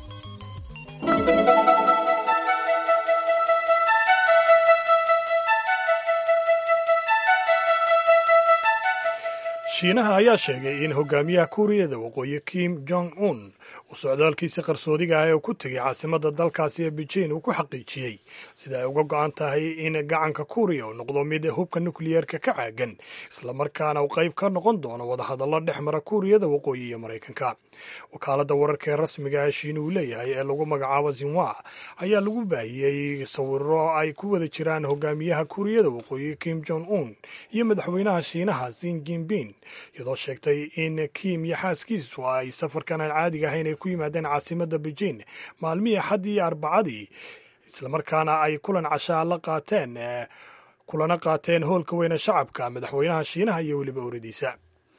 shiinaha ayaa sheegay in hogaamiyaha kuuriyada waqooyi kim jong un uu socdaalkiisi qarsoodiga ah ee ku tegay caasimadda dalkaasi ee beijing uu ku xaqiijiyey sida ay uga go-an tahay in gacanka kuuriya uu noqdo mid hubka nukliyeerka ka caagan islamarkaana uu qayb ka noqon doono wadahadallo dhex mara kuuriyada waqooyi iyo maraykanka wakaaladda wararka ee rasmiga ah shiina uu leeyahay ee lagu magacaabo zinwa ayaa lagu baahiyey sawiro ay ku wada jiraan hogaamiyaha kuuriyada waqooyi kim jong un iyo madaxweynaha shiinaha sin jinping iyadoo sheegtay in kim iyo xaaskiisu ay safarkan aan caadiga ahayn ay ku yimaadeen caasimadda beijing maalmihii axaddii iyo arbacadii islamarkaana ay kulan cashaa la qaateen kulana qaateen hoolka weyne shacabka madaxweynaha shiinaha iyo weliba oradiisa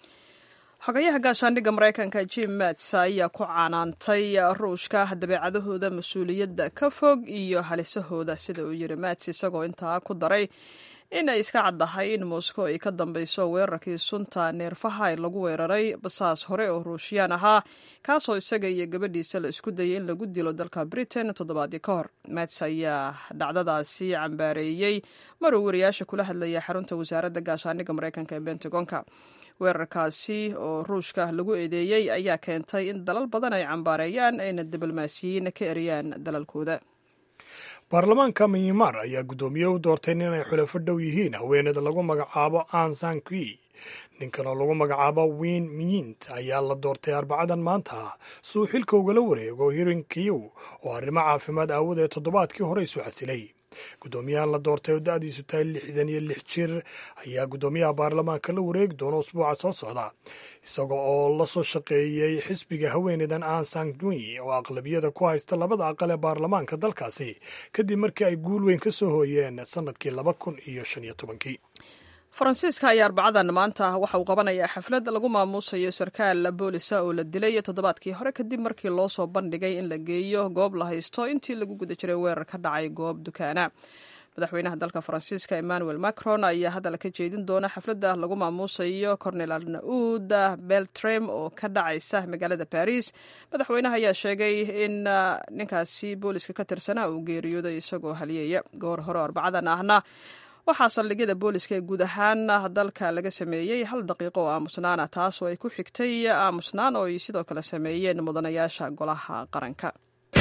xogayaha gaashaandhigga maraykanka jim mats ayaa ku canaantay ruushka dabeecadahooda mas-uuliyadda ka fog iyo halisahooda sida uu yiri mats isagoo intaa ku daray in ay iska caddahay in moscow ay ka dambeyso weerarkii sunta neerfaha lagu weeraray basaas hore oo ruushiyaan ahaa kaasoo isaga iyo gabadhiisa la isku dayay in lagu dilo dalka britain toddobaadii ka hor mats ayaa dhacdadaasi cambaareeyey maruu wariyaasha kula hadlaya xarunta wasaaradda gaashaandhigga maraykanka ee bentagonka weerarkaasi oo ruushka lagu eedeeyey ayaa keentay in dalal badan ay cambaareeyaan ayna diblomaasiyiin ka eriyaan dalalkooda baarlamaanka myanmar ayaa guddoomiye u doortay nin ay xulafo dhow yihiin haweeneyda lagu magacaabo an sankui ninkan oo lagu magacaabo win myint ayaa la doortay arbacadan maanta suu xilka ugala wareego hirin kiyow oo arrimo caafimaad aawadeed toddobaadkii hore isu xasilay guddoomiyahan la doortay oo da-diisu tahay lixdan iyo lix jir ayaa guddoomiyaha baarlamaanka la wareegi doona usbuuca soo socda isaga oo la soo shaqeeyey xisbiga haweeneydan an sangui oo aqlabiyada ku haysta labada aqal ee baarlamaanka dalkaasi kadib markii ay guul weyn ka soo hooyeen sanadkii laba kun iyo shan iyo tobankii faransiiska ayaa arbacadan maanta waxa uu qabanayaa xaflad lagu maamuusayo sarkaal boolisa oo la dilay toddobaadkii hore kadib markii loo soo bandhigay in la geeyo goob la haysto intii lagu guda jiray weerar ka dhacay goob dukaana madaxweynaha dalka faransiiska emmanuel macron ayaa hadal ka jeedin doona xafladda lagu maamuusayo cornel arnaud beltrem oo ka dhacaysa magaalada baris madaxweynaha ayaa sheegay in ninkaasi booliska ka tirsanaa uu geeriyooday isagoo haliyaya goor hore arbacadan ahna waxaa saldhigyada booliska ee guud ahaan dalka laga sameeyey hal daqiiqo oo aamusnaana taas oo ay ku xigtay aamusnaan oo ay sidoo kale sameeyeen mudanayaasha golaha qaranka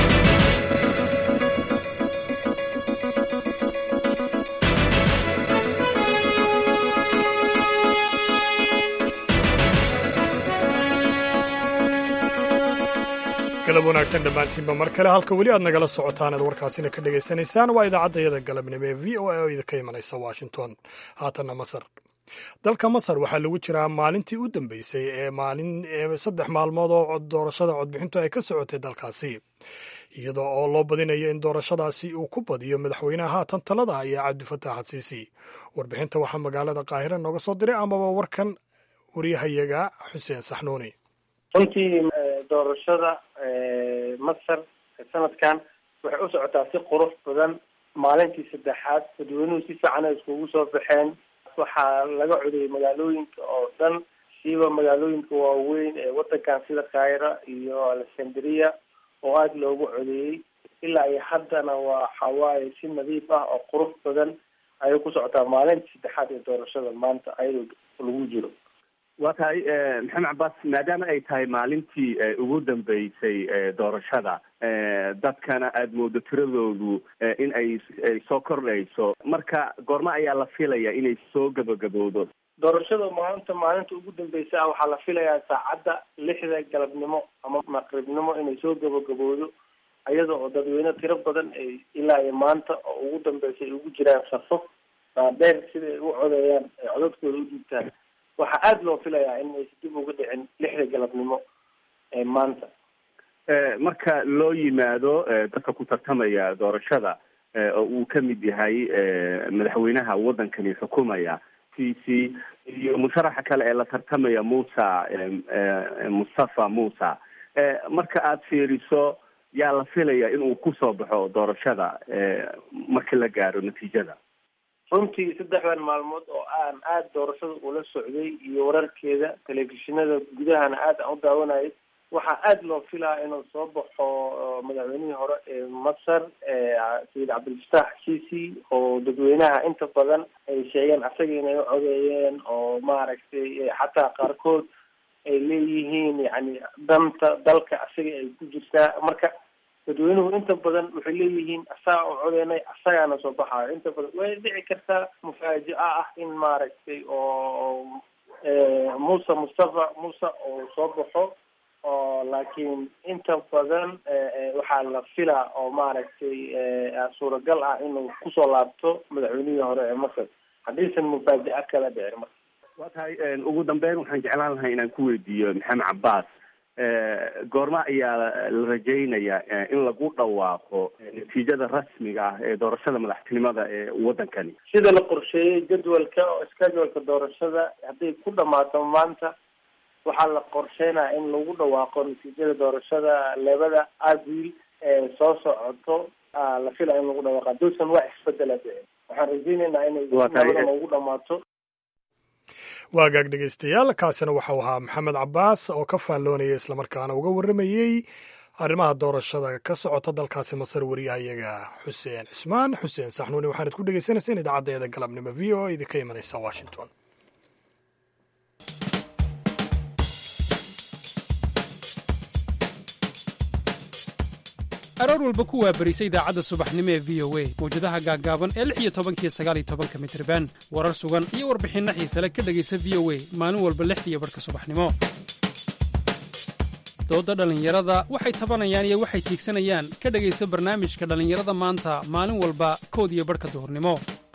galab wanaagsan dhammaantiinba mar kale halka weli aad nagala socotaan aad warkaasina ka dhegaysanaysaan waa idaacaddayada galabnimo ee v o a oo idinka imanaysa washington haatanna masar dalka masar waxaa lagu jiraa maalintii u dambeysay ee maalin saddex maalmood oo doorashada codbixintu ay ka socotay dalkaasi iyadoo oo loo badinayo in doorashadaasi uu ku badiyo madaxweynaha haatan talada iyo cabdifataax xasiisi warbixinta waxaa magaalada qaahira nooga soo diray amaba warkan wariyahayaga xuseen saxnuuni runtii doorashada masar sanadkan waxay u socotaa si qurux badan maalintii saddexaad dadweynuhu si fiican ay iskugu soo baxeen waxaa laga codayay magaalooyinka oo dhan siiba magaalooyinka waaweyn ee wadankan sida kaira iyo alexandria oo aada loogu codeeyey ilaa iyo haddana waa xawaaye si nadiif ah oo qurux badan ayay ku socotaa maalintii saddexaad ee doorashada maanta ayadoo lagu jiro waa tahay maxamed cabaas maadaama ay tahay maalintii ugu dambeysay doorashada dadkana aada moodo tiradoodu in ay ay soo kordhayso marka goormo ayaa la filaya inay soo gabagabowdo doorashada maanta maalinta ugu dambeysa ah waxaa la filayaa saacadda lixda galabnimo ama maqribnimo inay soo gabagabowdo iyada oo dadweyne tiro badan ay ilaa iyo maanta oo ugu dambeysa ay ugu jiraan safo dhaadheer sida ay u codeeyaan ay codadkooda u dhiibtaan waxaa aada loo filayaa in aysa dib uga dhicin lixda galabnimo ee maanta marka loo yimaado dadka ku tartamaya doorashada oo uu ka mid yahay madaxweynaha waddankani xukumaya c c iyo musharaxa kale ee la tartamaya musa mustafa musa marka aada fiiriso yaa la filaya inuu kusoo baxo doorashada marka la gaaro natiijada runtii saddexdan maalmood oo aan aada doorashada ula socday iyo wararkeeda telefishinada gudahana aad aan u daawanayay waxaa aada loo filaya inuu soo baxo madaxweynihii hore ee masar sayid cabdilfataax sisi oo dadweynaha inta badan ay sheegeen asaga inay u codeeyeen oo maaragtay xataa qaarkood ay leeyihiin yani danta dalka asaga ay ku jirtaa marka dadweynuhu inta badan waxay leeyihiin asaga oo codeynay asagaana soo baxaayo inta badan way dhici kartaa mufaajica ah in maaragtay oo muuse mustafa muuse oo soo baxo oo laakiin inta badan waxaa la filaa oo maaragtay suuragal ah inuu kusoo laabto madaxweynihii hore ee masar haddiisan mufaajica kala dhicin marka waa tahay ugu dambeyn waxaan jeclaan lahay inaan ku weydiiyo maxamed cabaas goorma ayaa la rajaynayaa in lagu dhawaaqo natiijada rasmiga ah ee doorashada madaxtinimada ee waddankani sida la qorsheeyey jadwalka oo scheduleka doorashada hadday ku dhamaato maanta waxaa la qorsheynaya in lagu dhawaaqo natiijada doorashada labada abriil ee soo socoto la filaya in lagu dhawaaqo hadduusan wax isbedela dhicin waxaan rajeyneynaa inay nabadan ugu dhamaato waa gaag dhegaystayaal kaasina waxau ahaa maxamed cabaas oo ka faalloonaya islamarkaana uga warramayey arrimaha doorashada ka socota dalkaasi masar wariyahayaga xuseen cismaan xuseen saxnuuni waxaanad ku dhegaysanaysaen idaacaddeeda galabnimo v o idinka imanaysa washington aroor walba ku waabarisa idaacadda subaxnimo ee v o a mawjadaha gaaggaaban ee lix iyo tobankiyo sagaal iyo tobanka mitriban warar sugan iyo warbixinno xiisale ka dhegaysa v o a maalin walba lixdiiyo barhka subaxnimo doodda dhallinyarada waxay tabanayaan iyo waxay tiigsanayaan ka dhegaysa barnaamijka dhallinyarada maanta maalin walba kood iyo barhka duhurnimo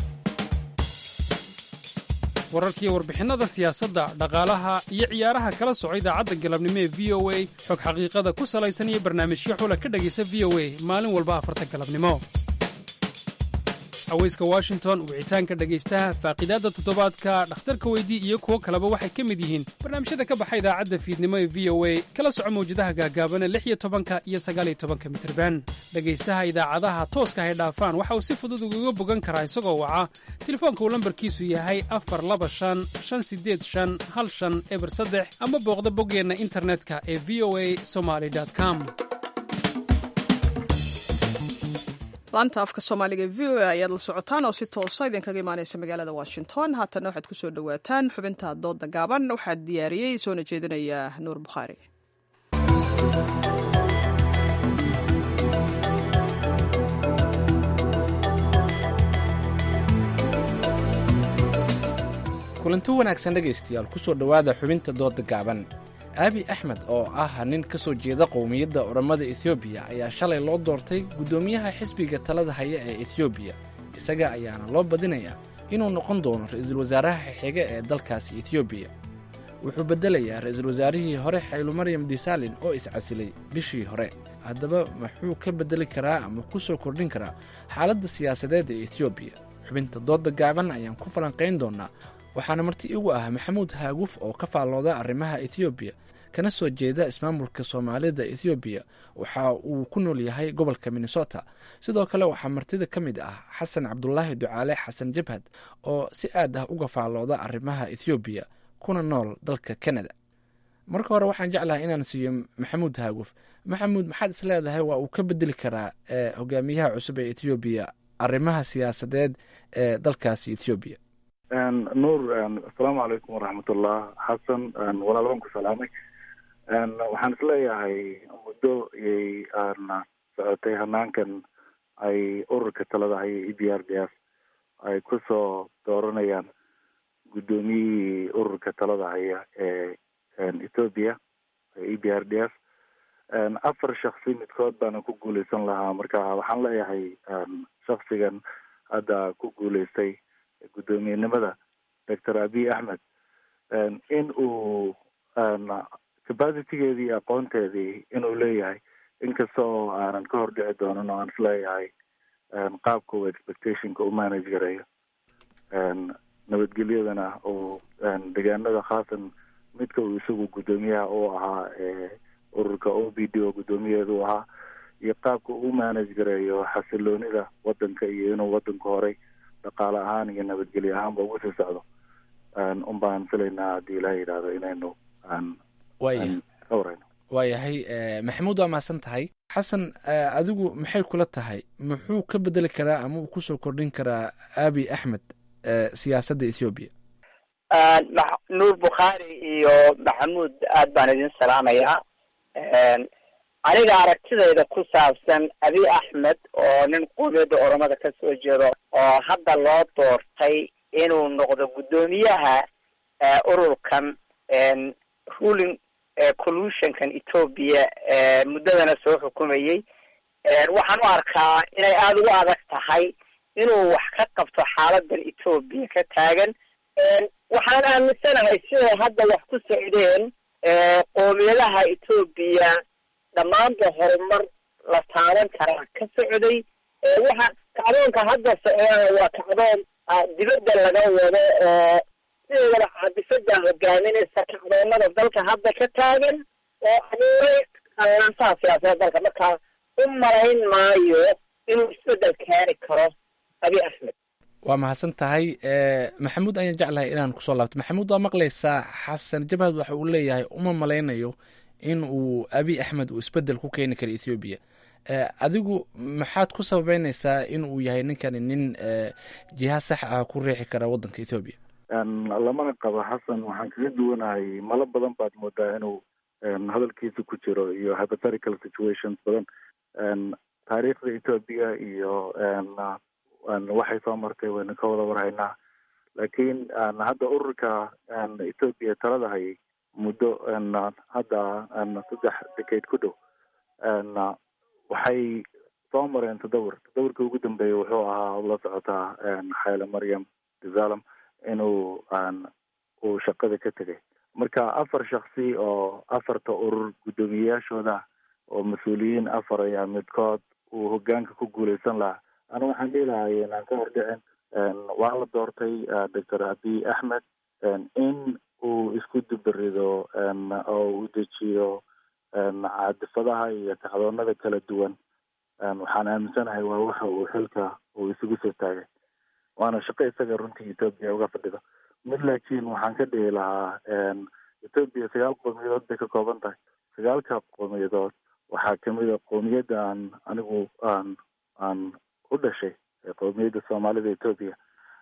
wararkiiyo warbixinnada siyaasadda dhaqaalaha iyo ciyaaraha kala soco idaacadda galabnimo ee v o a xog xaqiiqada ku salaysan iyo barnaamijyo xula ka dhegaysa v o a maalin walba afarta galabnimo haweyska washington wicitaanka dhegaystaha faaqiidaadda toddobaadka dhakhtarka weydii iyo kuwo kaleba waxay ka mid yihiin barnaamijyada ka baxa idaacadda fiidnimo ee v o a kala soco mawjadaha gaagaabana lix iyo tobanka iyo sagaaliyo tobanka mitriban dhegaystaha idaacadaha tooska hay dhaafaan waxa uu si fudud ugaga bogan karaa isagoo waca telefoonka uu lambarkiisu yahay afar laba shan shan sideed shan hal shan eber saddex ama booqda boggeenna internetka ee v o a somaly com laanta afka soomaaliga v o a ayaad la socotaan oo si toosa idinkaga imaanaysa magaalada washington haatanna waxaad ku soo dhowaataan xubinta dooda gaaban waxaa diyaariyey soona jeedinaya nuur bukhaari kulanti wanaagsan dhegaystayaal ku soo dhowaada xubinta dooda gaaban aabi axmed oo ah nin ka soo jeeda qowmiyadda orommada etoobiya ayaa shalay loo doortay guddoomiyaha xisbiga talada haya ee etoobiya isaga ayaana loo badinayaa inuu noqon doono ra'iisul wasaaraha xiga ee dalkaasi etoobiya wuxuu beddelayaa ra'iisul wasaarihii hore xaylumaryam disalin oo iscasilay bishii hore haddaba muxuu ka beddeli karaa ama ku soo kordhin karaa xaaladda siyaasadeed ee etoobiya xubinta dooda gaaban ayaan ku falanqayn doonnaa waxaana marti igu ah maxamuud haaguf oo ka faallooda arrimaha etoobiya kana soo jeeda ismaamulka soomaalida etoobiya waxa uu ku nool yahay gobolka minnesota sidoo kale waxaa martida ka mid ah xasan cabdulaahi ducaale xasan jabhad oo si aad ah uga faallooda arrimaha etoobiya kuna nool dalka canada marka hore waxaan jeclahay inaan siiyo maxamuud haaguf maxamuud maxaad is leedahay waa uu ka bedeli karaa hogaamiyaha cusub ee etoobiya arrimaha siyaasadeed ee dalkaasi etoobiya nuur asalaamu calaykum waraxmatullah xasan walaal waan ku salaamay waxaan isleeyahay muddo iyay socotay hanaankan ay ururka talada haya e b r d s ay kusoo dooranayaan guddoomiyihii ururka talada haya ee ethoopia e b r d s afar shaksi midkood baana ku guuleysan lahaa marka waxaan leeyahay shaksigan hadda ku guuleystay guddoomiyenimada doctor abiy axmed in uu capacitigeedii iyo aqoonteedii inuu leeyahay inkastoo aanan ka hordhici doonin oo aan isleeyahay qaabka uu expectationka u manage garayo nabadgelyadana uu deegaanada khaasan midka uu isagu guddoomiyaha u ahaa ururka o b d oo guddoomiyeedu ahaa iyo qaabka uu manage gareeyo xasiloonida wadanka iyo inuu wadanka horay dhaqaale ahaan iyo nabadgelyo ahaanba ugu sii socdo un baan filaynaa haddii ilaha yidhaahdo inaynu waaya ka warayno waayahay maxamuud waa mahadsan tahay xasan adigu maxay kula tahay muxuu ka bedeli karaa ama uu kusoo kordhin karaa abi axmed siyaasadda ethoobiya nuur bukhaari iyo maxamuud aad baan idin salaamayaa aniga aragtidayda ku saabsan abi axmed oo nin qowmiyadda oromada ka soo jeedo oo hadda loo doortay inuu noqdo guddoomiyaha ururkan ruling collusionkan ethoobia muddadana soo xukumayey waxaan u arkaa inay aada ugu adag tahay inuu wax ka qabto xaaladan ethoobia ka taagan waxaan aaminsanahay siday hadda wax ku socdeen qoomiyadaha ethoobia dhammaanba horumar la taaban karaa ka socday waxa kacdoonka hadda socdana waa kacdoon dibadda laga wado oo sideedaba caadifada hogaaminaysa kacdoonada dalka hadda ka taagan oo abuuray qallansaha siyaasadda dalka markaa u malayn maayo inuu isbedel keeni karo abi axmed waa mahadsan tahay maxamuud ayaan jeclahay inaan kusoo laabto maxamuud waa maqlaysaa xasan jabhad waxa uu leeyahay uma malaynayo in uu abi axmed uu isbedel ku keeni karo ethoobiya adigu maxaad ku sababeynaysaa in uu yahay ninkani nin jiha sax ah ku riixi kara waddanka ethoobiya lamana qabo xasan waxaan kaga duwanahay malo badan baad moodaa inuu hadalkiisa ku jiro iyo hypothetical situations badan taariikhda ethoobia iyo waxay soo martay waynu ka wada warhaynaa laakiin hadda ururka ethoobia talada hayay muddo hadda saddex decade ku dhow waxay soo mareen tadawur tadawurka ugu dambeeya wuxuu ahaa la socotaa xayle maryam desalam inuu uu shaqada ka tegay marka afar shaksi oo afarta urur guddoomiyeyaashooda oo mas-uuliyiin afar ayaa midkood uu hogaanka ku guuleysan lahaa anu waxaan dhihi lahay inaan ka hordhicin waa la doortay doctor abiy axmed in uu isku dubarido oo uu dejiyo caadifadaha iyo kacdoonada kala duwan waxaan aaminsanahay waa waxa uu xilka uu isugu soo taagay waana shaqo isaga runtii ethoobia uga fadhido mid laakiin waxaan ka dhihi lahaa ethoobia sagaal qowmiyadood bay ka kooban tahay sagaalka qowmiyadood waxaa kamid a qowmiyadda aan anigu aan aan u dhashay qowmiyadda soomaalida ethoobia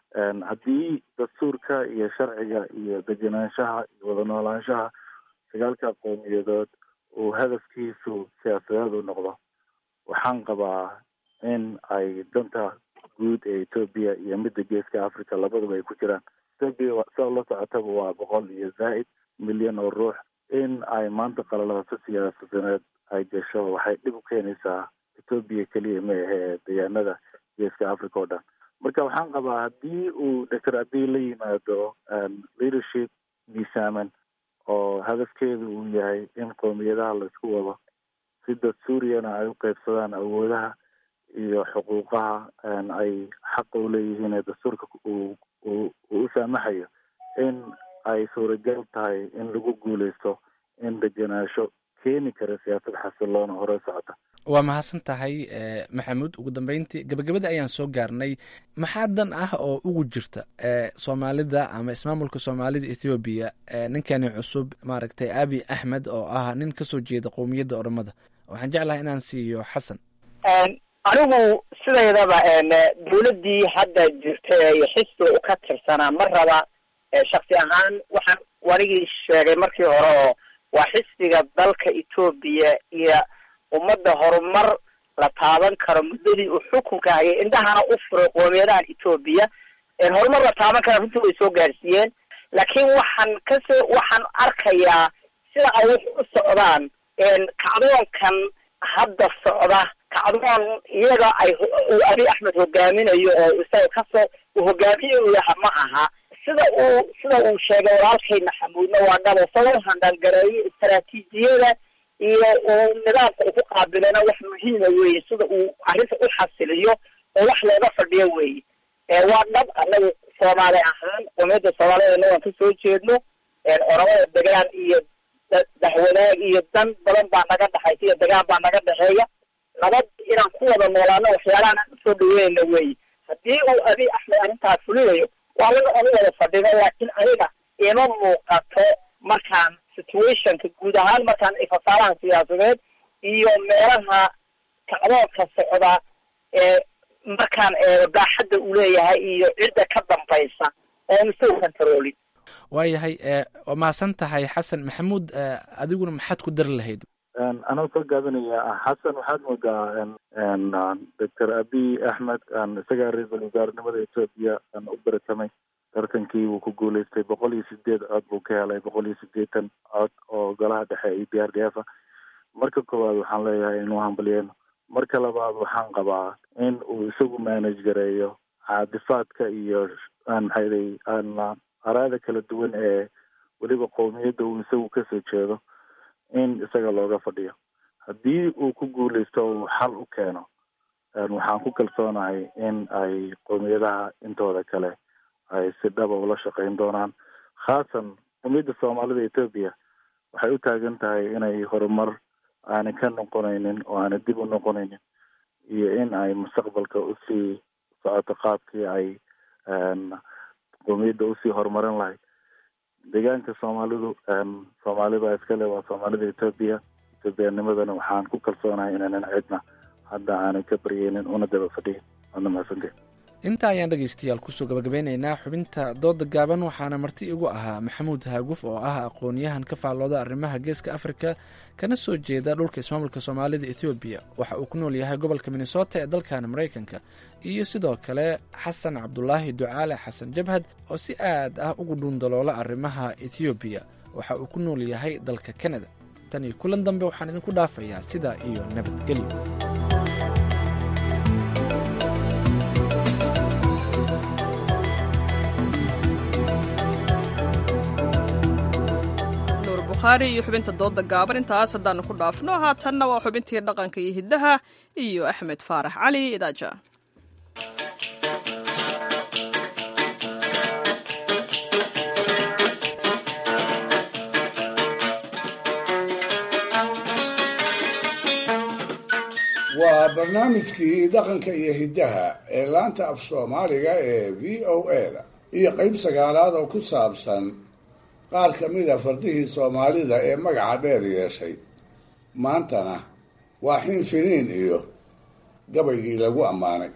haddii dastuurka iyo sharciga iyo degenaanshaha iyo wada noolaanshaha sagaalka qowmiyadood uu hadafkiisu siyaasadeed u noqdo waxaan qabaa in ay danta guud ee ethoobia iyo midda geeska africa labaduba ay ku jiraan ethoobia sida la socotaba waa boqol iyo zaa'id milyan oo ruux in ay maanta qalalaaso siyaasadeed ay gasho waxay dhib u keenaysaa ethoobia keliya ma ahe deegaanada geeska africa oo dhan marka waxaan qabaa haddii uu doctor abiy la yimaado leadership miisaaman oo hadafkeedu uu yahay in qowmiyadaha laisku wado si dastuuriyana ay u qeybsadaan awoodaha iyo xuquuqaha ay xaqa u leeyihiin ee dastuurka uu uu uu u saamaxayo in ay suuragal tahay in lagu guuleysto in degenaansho keeni kara siyaasad xasiloona hore socota waa mahadsan tahay maxamuud ugu dambeyntii gabagabada ayaan soo gaarnay maxaa dan ah oo ugu jirta soomaalida ama ismaamulka soomaalida ethoobiya ninkani cusub maaragtay abi axmed oo ah nin kasoo jeeda qowmiyadda oromada waxaan jeclahay inaan siiyo xasan anigu sidaydaba dawladdii hadda jirta iyo xisbiga u ka tirsanaa ma raba shaksi ahaan waxaan wanigii sheegay markii hore oo waa xisbiga dalka etoobiya iyo ummadda horumar la taaban karo muddadii uu xukunka hayay indhahana u furay qoomiyadahan etoobiya horumar la taaban kara runtii way soo gaarsiiyeen laakiin waxaan kasoo waxaan arkayaa sida ay wax u socdaan kacdoonkan hadda socda kacdoon iyaga ay uu abi axmed hogaaminayo oo isaga kasoo uu hogaamiye u yaha ma aha sida uu sida uu sheegay walaalkay maxamuudna waa dhabo sabab handalgareeyo istaraatiijiyada iyo uu nidaamka uu ku qaabilana wax muhiima weeye sida uu arrinta u xasiliyo oo wax looga fadhiyo weeye waa dhab anagu soomaali ahaan qomiyadda soomaaliyadna waan kasoo jeedno oramada degaan iyo daxwanaag iyo dan badan baa naga dhexaysa iyo dagaal baa naga dhexeeya nabad inaan ku wada noolaano waxyaalahan aan usoo dhaweynayna weeye haddii uu abiy axmed arrintaas fulinayo waa laga onu wada fadhino laakiin aniga ima muuqato markaan situationka guud ahaan markaan ifasaalaha siyaasadeed iyo meelaha kacdoonka socda ee markaan eego baaxadda uu leeyahay iyo cidda ka dambaysa oon isagu kantaroolin waayahay waa mahadsan tahay xasan maxamuud adiguna maxaad ku dari lahayd anoo soo gaabinaya xasan waxaad moodaa doctor abiy axmed isagaa ra-iisul wasaarenimada etoobiya u baratamay tartankii wuu ku guuleystay boqol iyo sideed cod buu ka helay boqol iyo sideetan cod oo golaha dhexe e b r d f marka koowaad waxaan leeyahay inuu hambalyeeno marka labaad waxaan qabaa in uu isagu manage gareeyo caadifaadka iyo maxayday araada kala duwan ee weliba qowmiyadda uu isagu kasoo jeedo in isaga looga fadhiyo haddii uu ku guuleysto uu xal u keeno waxaan ku kalsoonahay in ay qowmiyadaha intooda kale ay si dhaba ula shaqeyn doonaan khaasan qowmiyadda soomaalida etoobiya waxay u taagan tahay inay horumar aanay ka noqonaynin oo aanay dib u noqonaynin iyo in ay mustaqbalka usii socoto qaabkii ay qowmiyadda usii horumarin lahayd deegaanka soomaalidu soomaalibaa iskale waa soomaalida etoobiya etoobiyaanimadana waxaan ku kalsoonahay inaanan cidna hadda aanay ka baryeynin una daba fadhiyin waadna mahadsanteen inta ayaan dhegaystayaal kusoo gabagabeynaynaa xubinta dooda gaaban waxaana marti igu ahaa maxamuud haaguf oo ah aqoon-yahan ka faallooda arrimaha geeska afrika kana soo jeeda dhulka ismaamulka soomaalida ethoobiya waxa uu ku nool yahay gobolka minnesota ee dalkan maraykanka iyo sidoo kale xasan cabdulaahi ducaale xasan jabhad oo si aad ah ugu dhuundaloola arrimaha ethoobiya waxa uu ku nool yahay dalka kanada tan iyo kulan dambe waxaan idinku dhaafayaa sidaa iyo nabadgelyo iyo xubinta dooda gaaban intaas haddaanu ku dhaafno haatanna waa xubintii dhaqanka iyo hiddaha iyo axmed faarax cali idaaja waa barnaamijkii dhaqanka iyo hiddaha ee laanta af soomaaliga ee v o a da iyo qayb sagaalaad oo ku saabsan qaar ka mida fardihii soomaalida ee magaca dheer yeeshay maantana waa xin finiin iyo gabaygii lagu ammaanay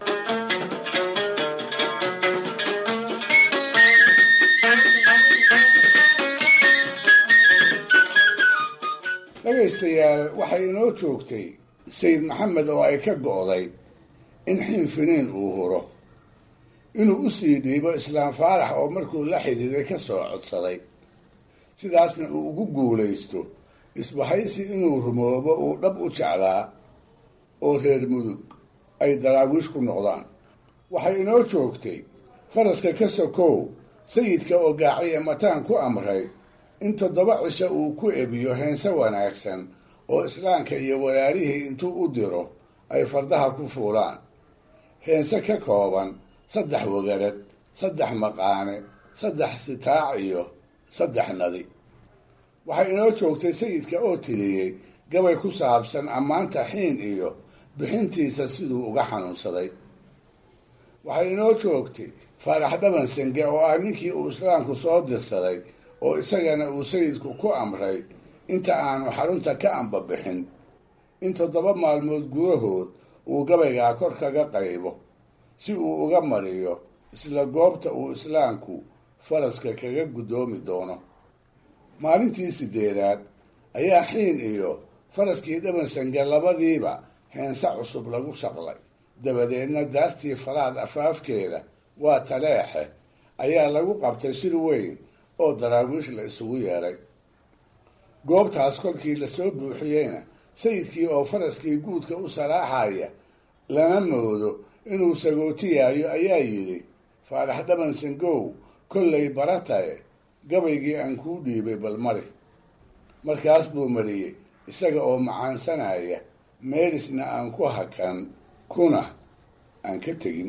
dhegaystayaal waxay inoo joogtay sayid maxamed oo ay ka go'day in xin finiin uu huro inuu u sii dhiibo islaam faarax oo markuu la xidhiiday ka soo codsaday sidaasna uu ugu guulaysto isbahaysi inuu rumoobo uu dhab u jeclaa oo reer mudug ay daraawiish ku noqdaan waxay inoo joogtay faraska ka sokow sayidka oo gaaciya mataan ku amray in toddoba cisho uu ku ebiyo heense wanaagsan oo islaamka iyo walaalihii intuu u diro ay fardaha ku fuulaan heense ka kooban saddex wagarad saddex maqaane saddex sitaac iyo saddex nadi waxay inoo joogtay sayidka oo tiriyey gabay ku saabsan ammaanta xiin iyo bixintiisa siduu uga xanuunsaday waxay inoo joogtay faarax dhaban senge oo ah ninkii uu islaamku soo dirsaday oo isagana uu sayidku ku amray inta aanu xarunta ka ambabixin in toddoba maalmood gudahood uu gabaygaa kor kaga qaybo si uu uga mariyo isla goobta uu islaamku faraska kaga guddoomi doono maalintii sideedaad ayaa xiin iyo faraskii dhabansange labadiiba heense cusub lagu shaqlay dabadeedna daartii falaad afaafkeeda waa taleexe ayaa lagu qabtay shir weyn oo daraawiish la isugu yeedhay goobtaas kolkii lasoo buuxiyeyna sayidkii oo faraskii guudka u salaaxaya lama moodo inuu sagootiyayo ayaa yidhi faarax dhabansangow kollay baratae gabaygii aan kuu dhiibay bal mari markaas buu mariyey isaga oo macaansanaya meelisna aan ku hakan kuna aan ka tegin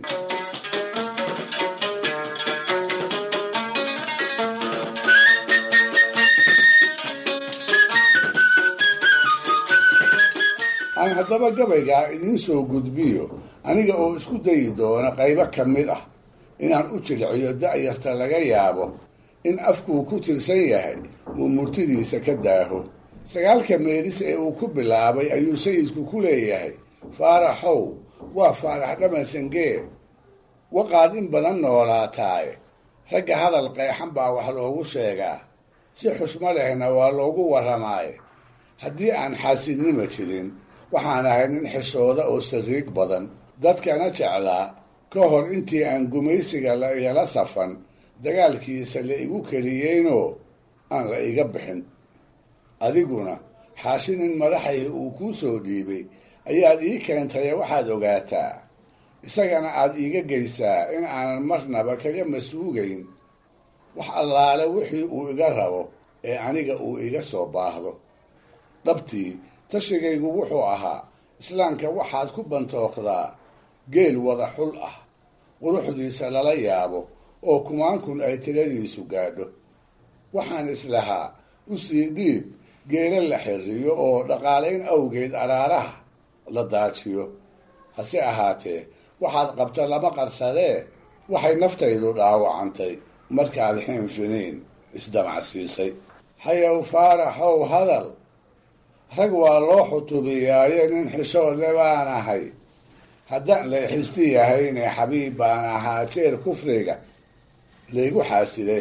aan haddaba gabaygaa idiin soo gudbiyo aniga oo isku dayi doona qaybo ka mid ah inaan u jilciyo da'yarta laga yaabo in afkuu ku tirsan yahay uu murtidiisa ka daaho sagaalka meelis ee uu ku bilaabay ayuu sayidku ku leeyahay faaraxow waa faarax dhamansangee waqaad in badan noolaataaye ragga hadal qeexan baa wax loogu sheegaa si xushmo lehna waa loogu warramaaye haddii aan xaasidnima jirin waxaan ahay nin xishooda oo sariig badan dadkana jeclaa ka hor intii aan gumaysiga la igala safan dagaalkiisa la igu keliyeynoo aan la iga bixin adiguna xaashi nin madaxayhi uu kuu soo dhiibay ayaad ii keentaye waxaad ogaataa isagana aad iiga geysaa in aanan marnaba kaga masuugayn wax allaale wixii uu iga rabo ee aniga uu iga soo baahdo dhabtii tashigaygu wuxuu ahaa islaamka waxaad ku bantooqdaa geel wada xul ah quruxdiisa lala yaabo oo kumaankun ay tiradiisu gaadho waxaan islahaa u sii dhiib geela la xiriyo oo dhaqaalayn awgeed araaraha la daajiyo hase ahaatee waxaad qabta lama qarsadee waxay naftaydu dhaawacantay markaad xiinfiniin isdamacsiisay hayow faaraxow hadal rag waa loo xutubiyaaye nin xishoodle baan ahay haddaan leexisti yahayne xabiib baan ahaa jeer kufriga laygu xaaside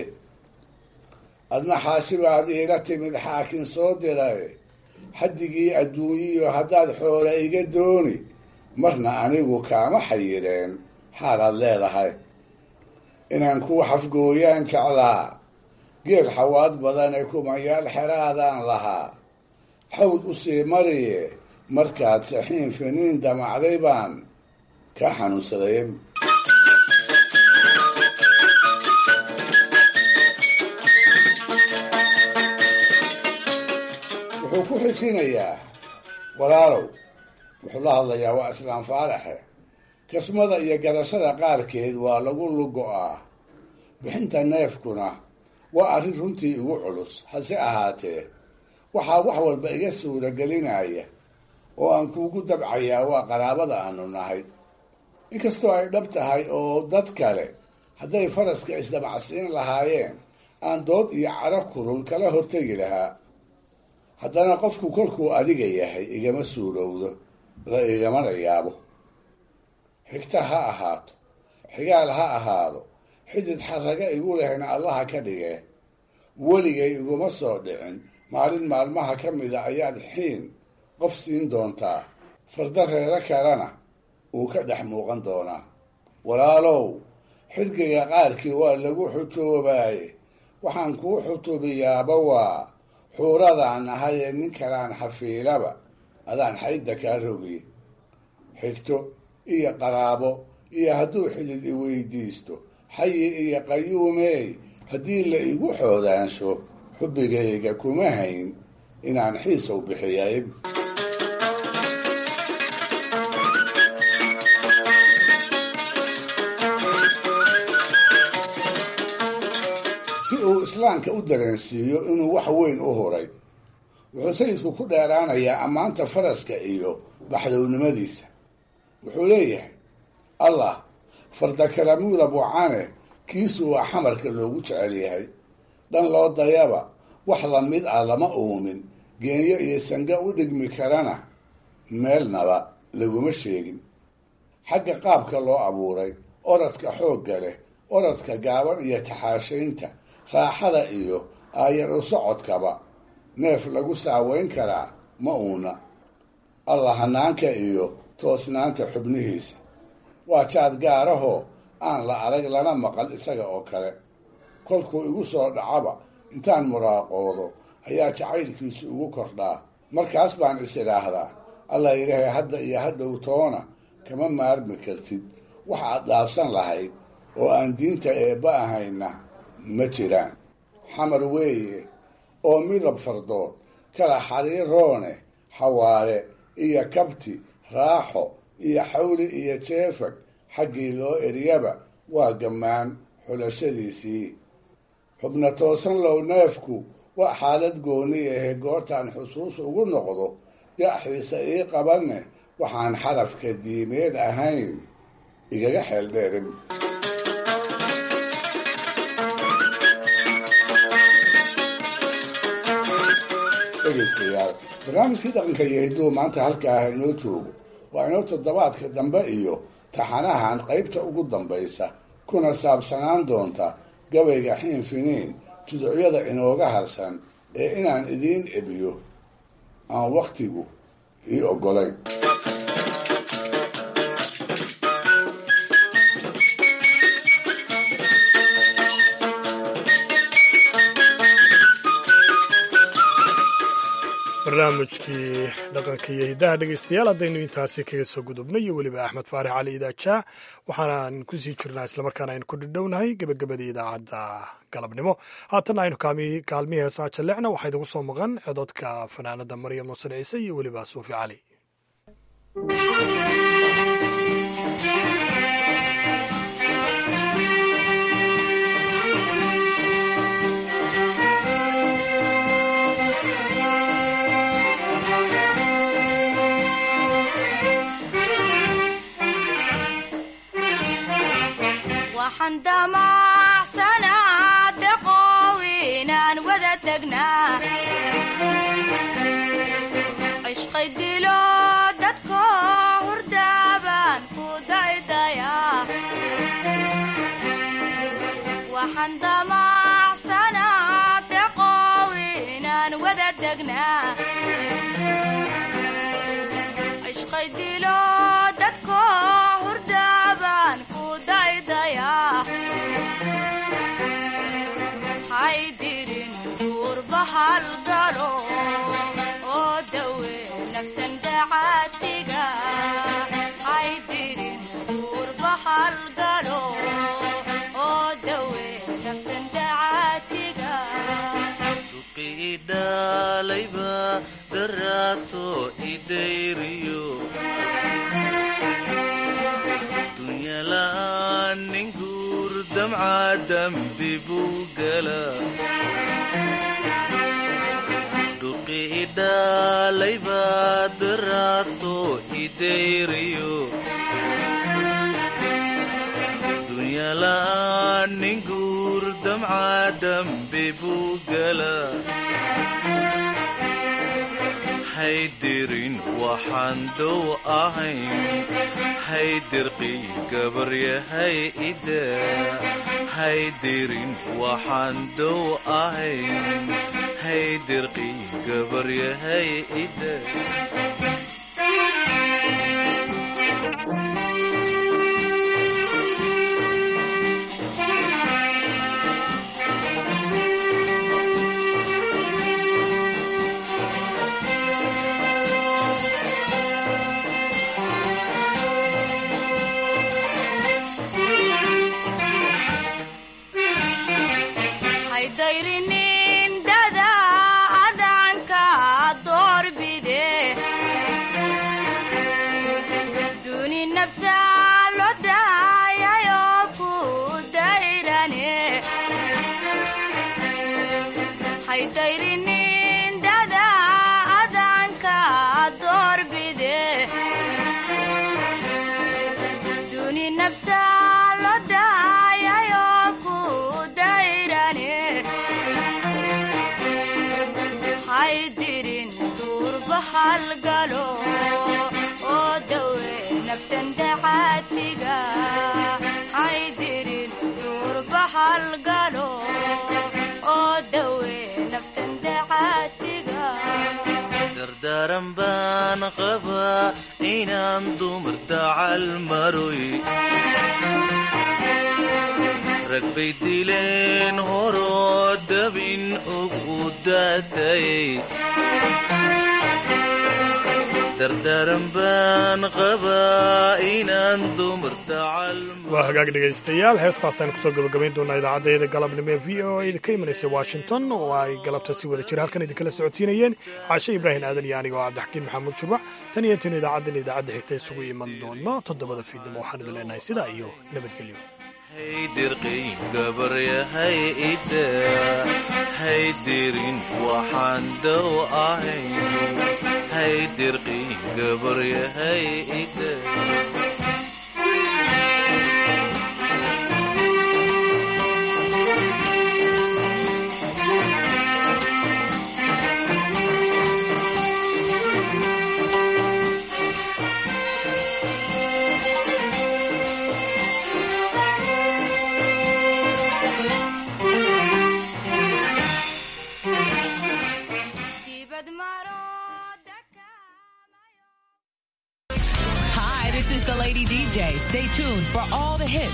adna xaashi baad iila timid xaakin soo diray xaddigii adduunyiyo haddaad xoola iga dooni marna anigu kaama xayireen xaalaad leedahay inaan kuu xafgooyaan jeclaa geel xawaad badan ee kumayaal xeraadaan lahaa xawd u sii mariye markaad saxiin finiin damacday baan kaa xanuunsaday wuxuu ku xijinayaa walaalow wuxuu la hadlayaa waa islaam faaraxe kasmada iyo garashada qaarkeed waa lagu lugo-aa bixinta neefkuna waa arrin runtii igu culus hase ahaatee waxaa wax walba iga suuragelinaya oo aan kuugu dabcayaa waa qaraabada aanu nahay inkastoo ay dhab tahay oo dad kale hadday faraska isdamacsiin lahaayeen aan dood iyo caro kulul kala hortegi lahaa haddana qofku kolkuu adiga yahay igama suurowdo la igamana yaabo xigta ha ahaato xigaal ha ahaado xidid xarraga igu lehna allaha ka dhigee weligay iguma soo dhicin maalin maalmaha ka mida ayaad xiin qof siin doontaa farda reero kalena uu ka dhex muuqan doonaa walaalow xirgiga qaarkii waa lagu xujoobaaye waxaan kuu xutubiyaaba waa xuuradaan ahayee nin kalaan xafiilaba adaan xaydda kaa rogiye xigto iyo qaraabo iyo hadduu xidid i weydiisto xayi iyo qayuumeey haddii la igu xoodaansho xubbigayga kuma hayn inaan xiisow bixiyay si uu islaamka u dareensiiyo inuu wax weyn u huray wuxuu sayidku ku dheeraanayaa ammaanta faraska iyo baxdownimadiisa wuxuu leeyahay allah fardakalamuuda bucane kiisu waa xamarka loogu jecel yahay dhan loo dayaba wax lamid ah lama uumin geenyo iyo sanga u dhigmi karana meelnaba laguma sheegin xagga qaabka loo abuuray oradka xoogga leh oradka gaaban iyo taxaashaynta raaxada iyo aayar u socodkaba neef lagu saaweyn karaa ma uuna allah hanaanka iyo toosnaanta xubnihiisa waa jaad gaarahoo aan la arag lana maqal isaga oo kale kolkuu igu soo dhacaba intaan muraaqoodo ayaa jacaylkiisu igu kordhaa markaas baan is idhaahdaa allah ilaahay hadda iyo hadhow toona kama maarmi kartid wax aad dhaafsan lahayd oo aan diinta eebba ahayna ma jiraan xamar weeye oo midab fardood kala xariiroone xawaare iyo kabti raaxo iyo xawli iyo jeefag xaggii loo eryaba waa gammaan xulashadiisii xubna toosan low neefku waa xaalad gooni ahe goortaan xusuus ugu noqdo yaaxiisa ii qabanne waxaan xarafka diimeed ahayn igaga xeeldheerin dhegaystayaal barnaamijkii dhaqanka iyo hidduu maanta halkaa ah inoo joogo waa inoo toddobaadka dambe iyo taxanahan qaybta ugu dambaysa kuna saabsanaan doonta gabayga xiin finiin tuducyada inooga harsan ee inaan idiin ebiyo aan wakhtigu ii oggolayn barnaamijkii dhaqanka iyo hiddaha dhegaystayaal haddaynu intaasi kaga soo gudubnay iyo weliba axmed faarix cali idaajaa waxaanaan kusii jirnaa islamarkaana aynu ku dhidhownahay gebagabadii idaacadda galabnimo haatanna aynu kaalmihii heesaa jallecna waxaa idigu soo maqan cododka fanaanada maryam nuusan ciise iyo weliba suufi cali waxaan damacsanaa deqow inaan wada tagnaa cishqay dilo dadko hurdaabaan ku daydayaa waxaan damacsanaa deqow inaan wada tagnaa cishqay dilo dadko hurdaabaan ku daydayaa haydirin duurbahal galo oo dawe naftan dacaatiga haydirin duurbahal galo oo dawe naftan dacaatiga idhalayba daraato idayriyo dunyala'aan nin guur damca dambi buu gala dhuqi idhalayba daraato idayriyo dunyala'aan nin guur damca dambi buu gala haydirin waxaan dow ahayn haydirqii gabaryahay ida haydirin waxaan dow ahayn haydirqii gabaryahay ida haydayrinin dada adanka doorbide duni nafsa lo daayayo ku dayrane haydayrinin dada adanka doorbide duni nafsa lo daayayo ku dayrane haydirin duurbahal galo oo dawe naftan dacaatiga haydirin duurbahal galo oo dawe naftan dacaatiga dardaaran baan qabaa inaan dumar dacal maroy rag bay dileen horoo dabin ugu daatayay dardaaran baan qabaa inaan dumar dacal waa hagaag dhegaystayaal heestaasaan kusoo gabagabayn doonaa idaacaddayada galabnimo ee v o a ka imanaysa washington oo ay galabta si wada jira halkan idinkala socodsiinayeen caashe ibraahim aadan iyo aniga oo cabdixakiin maxamuud shubac tan iyo tan idaacaddan idaacadda xigta isugu iman doono toddobada fiidnimo waxaan idin leenahay sidaa iyo nabadgelyo haydirqii gabaryahay ida haydirin waxaan dow ahayn hay dirqii gabaryahay ida Hi, this is the Lady DJ. Stay tuned for all the hits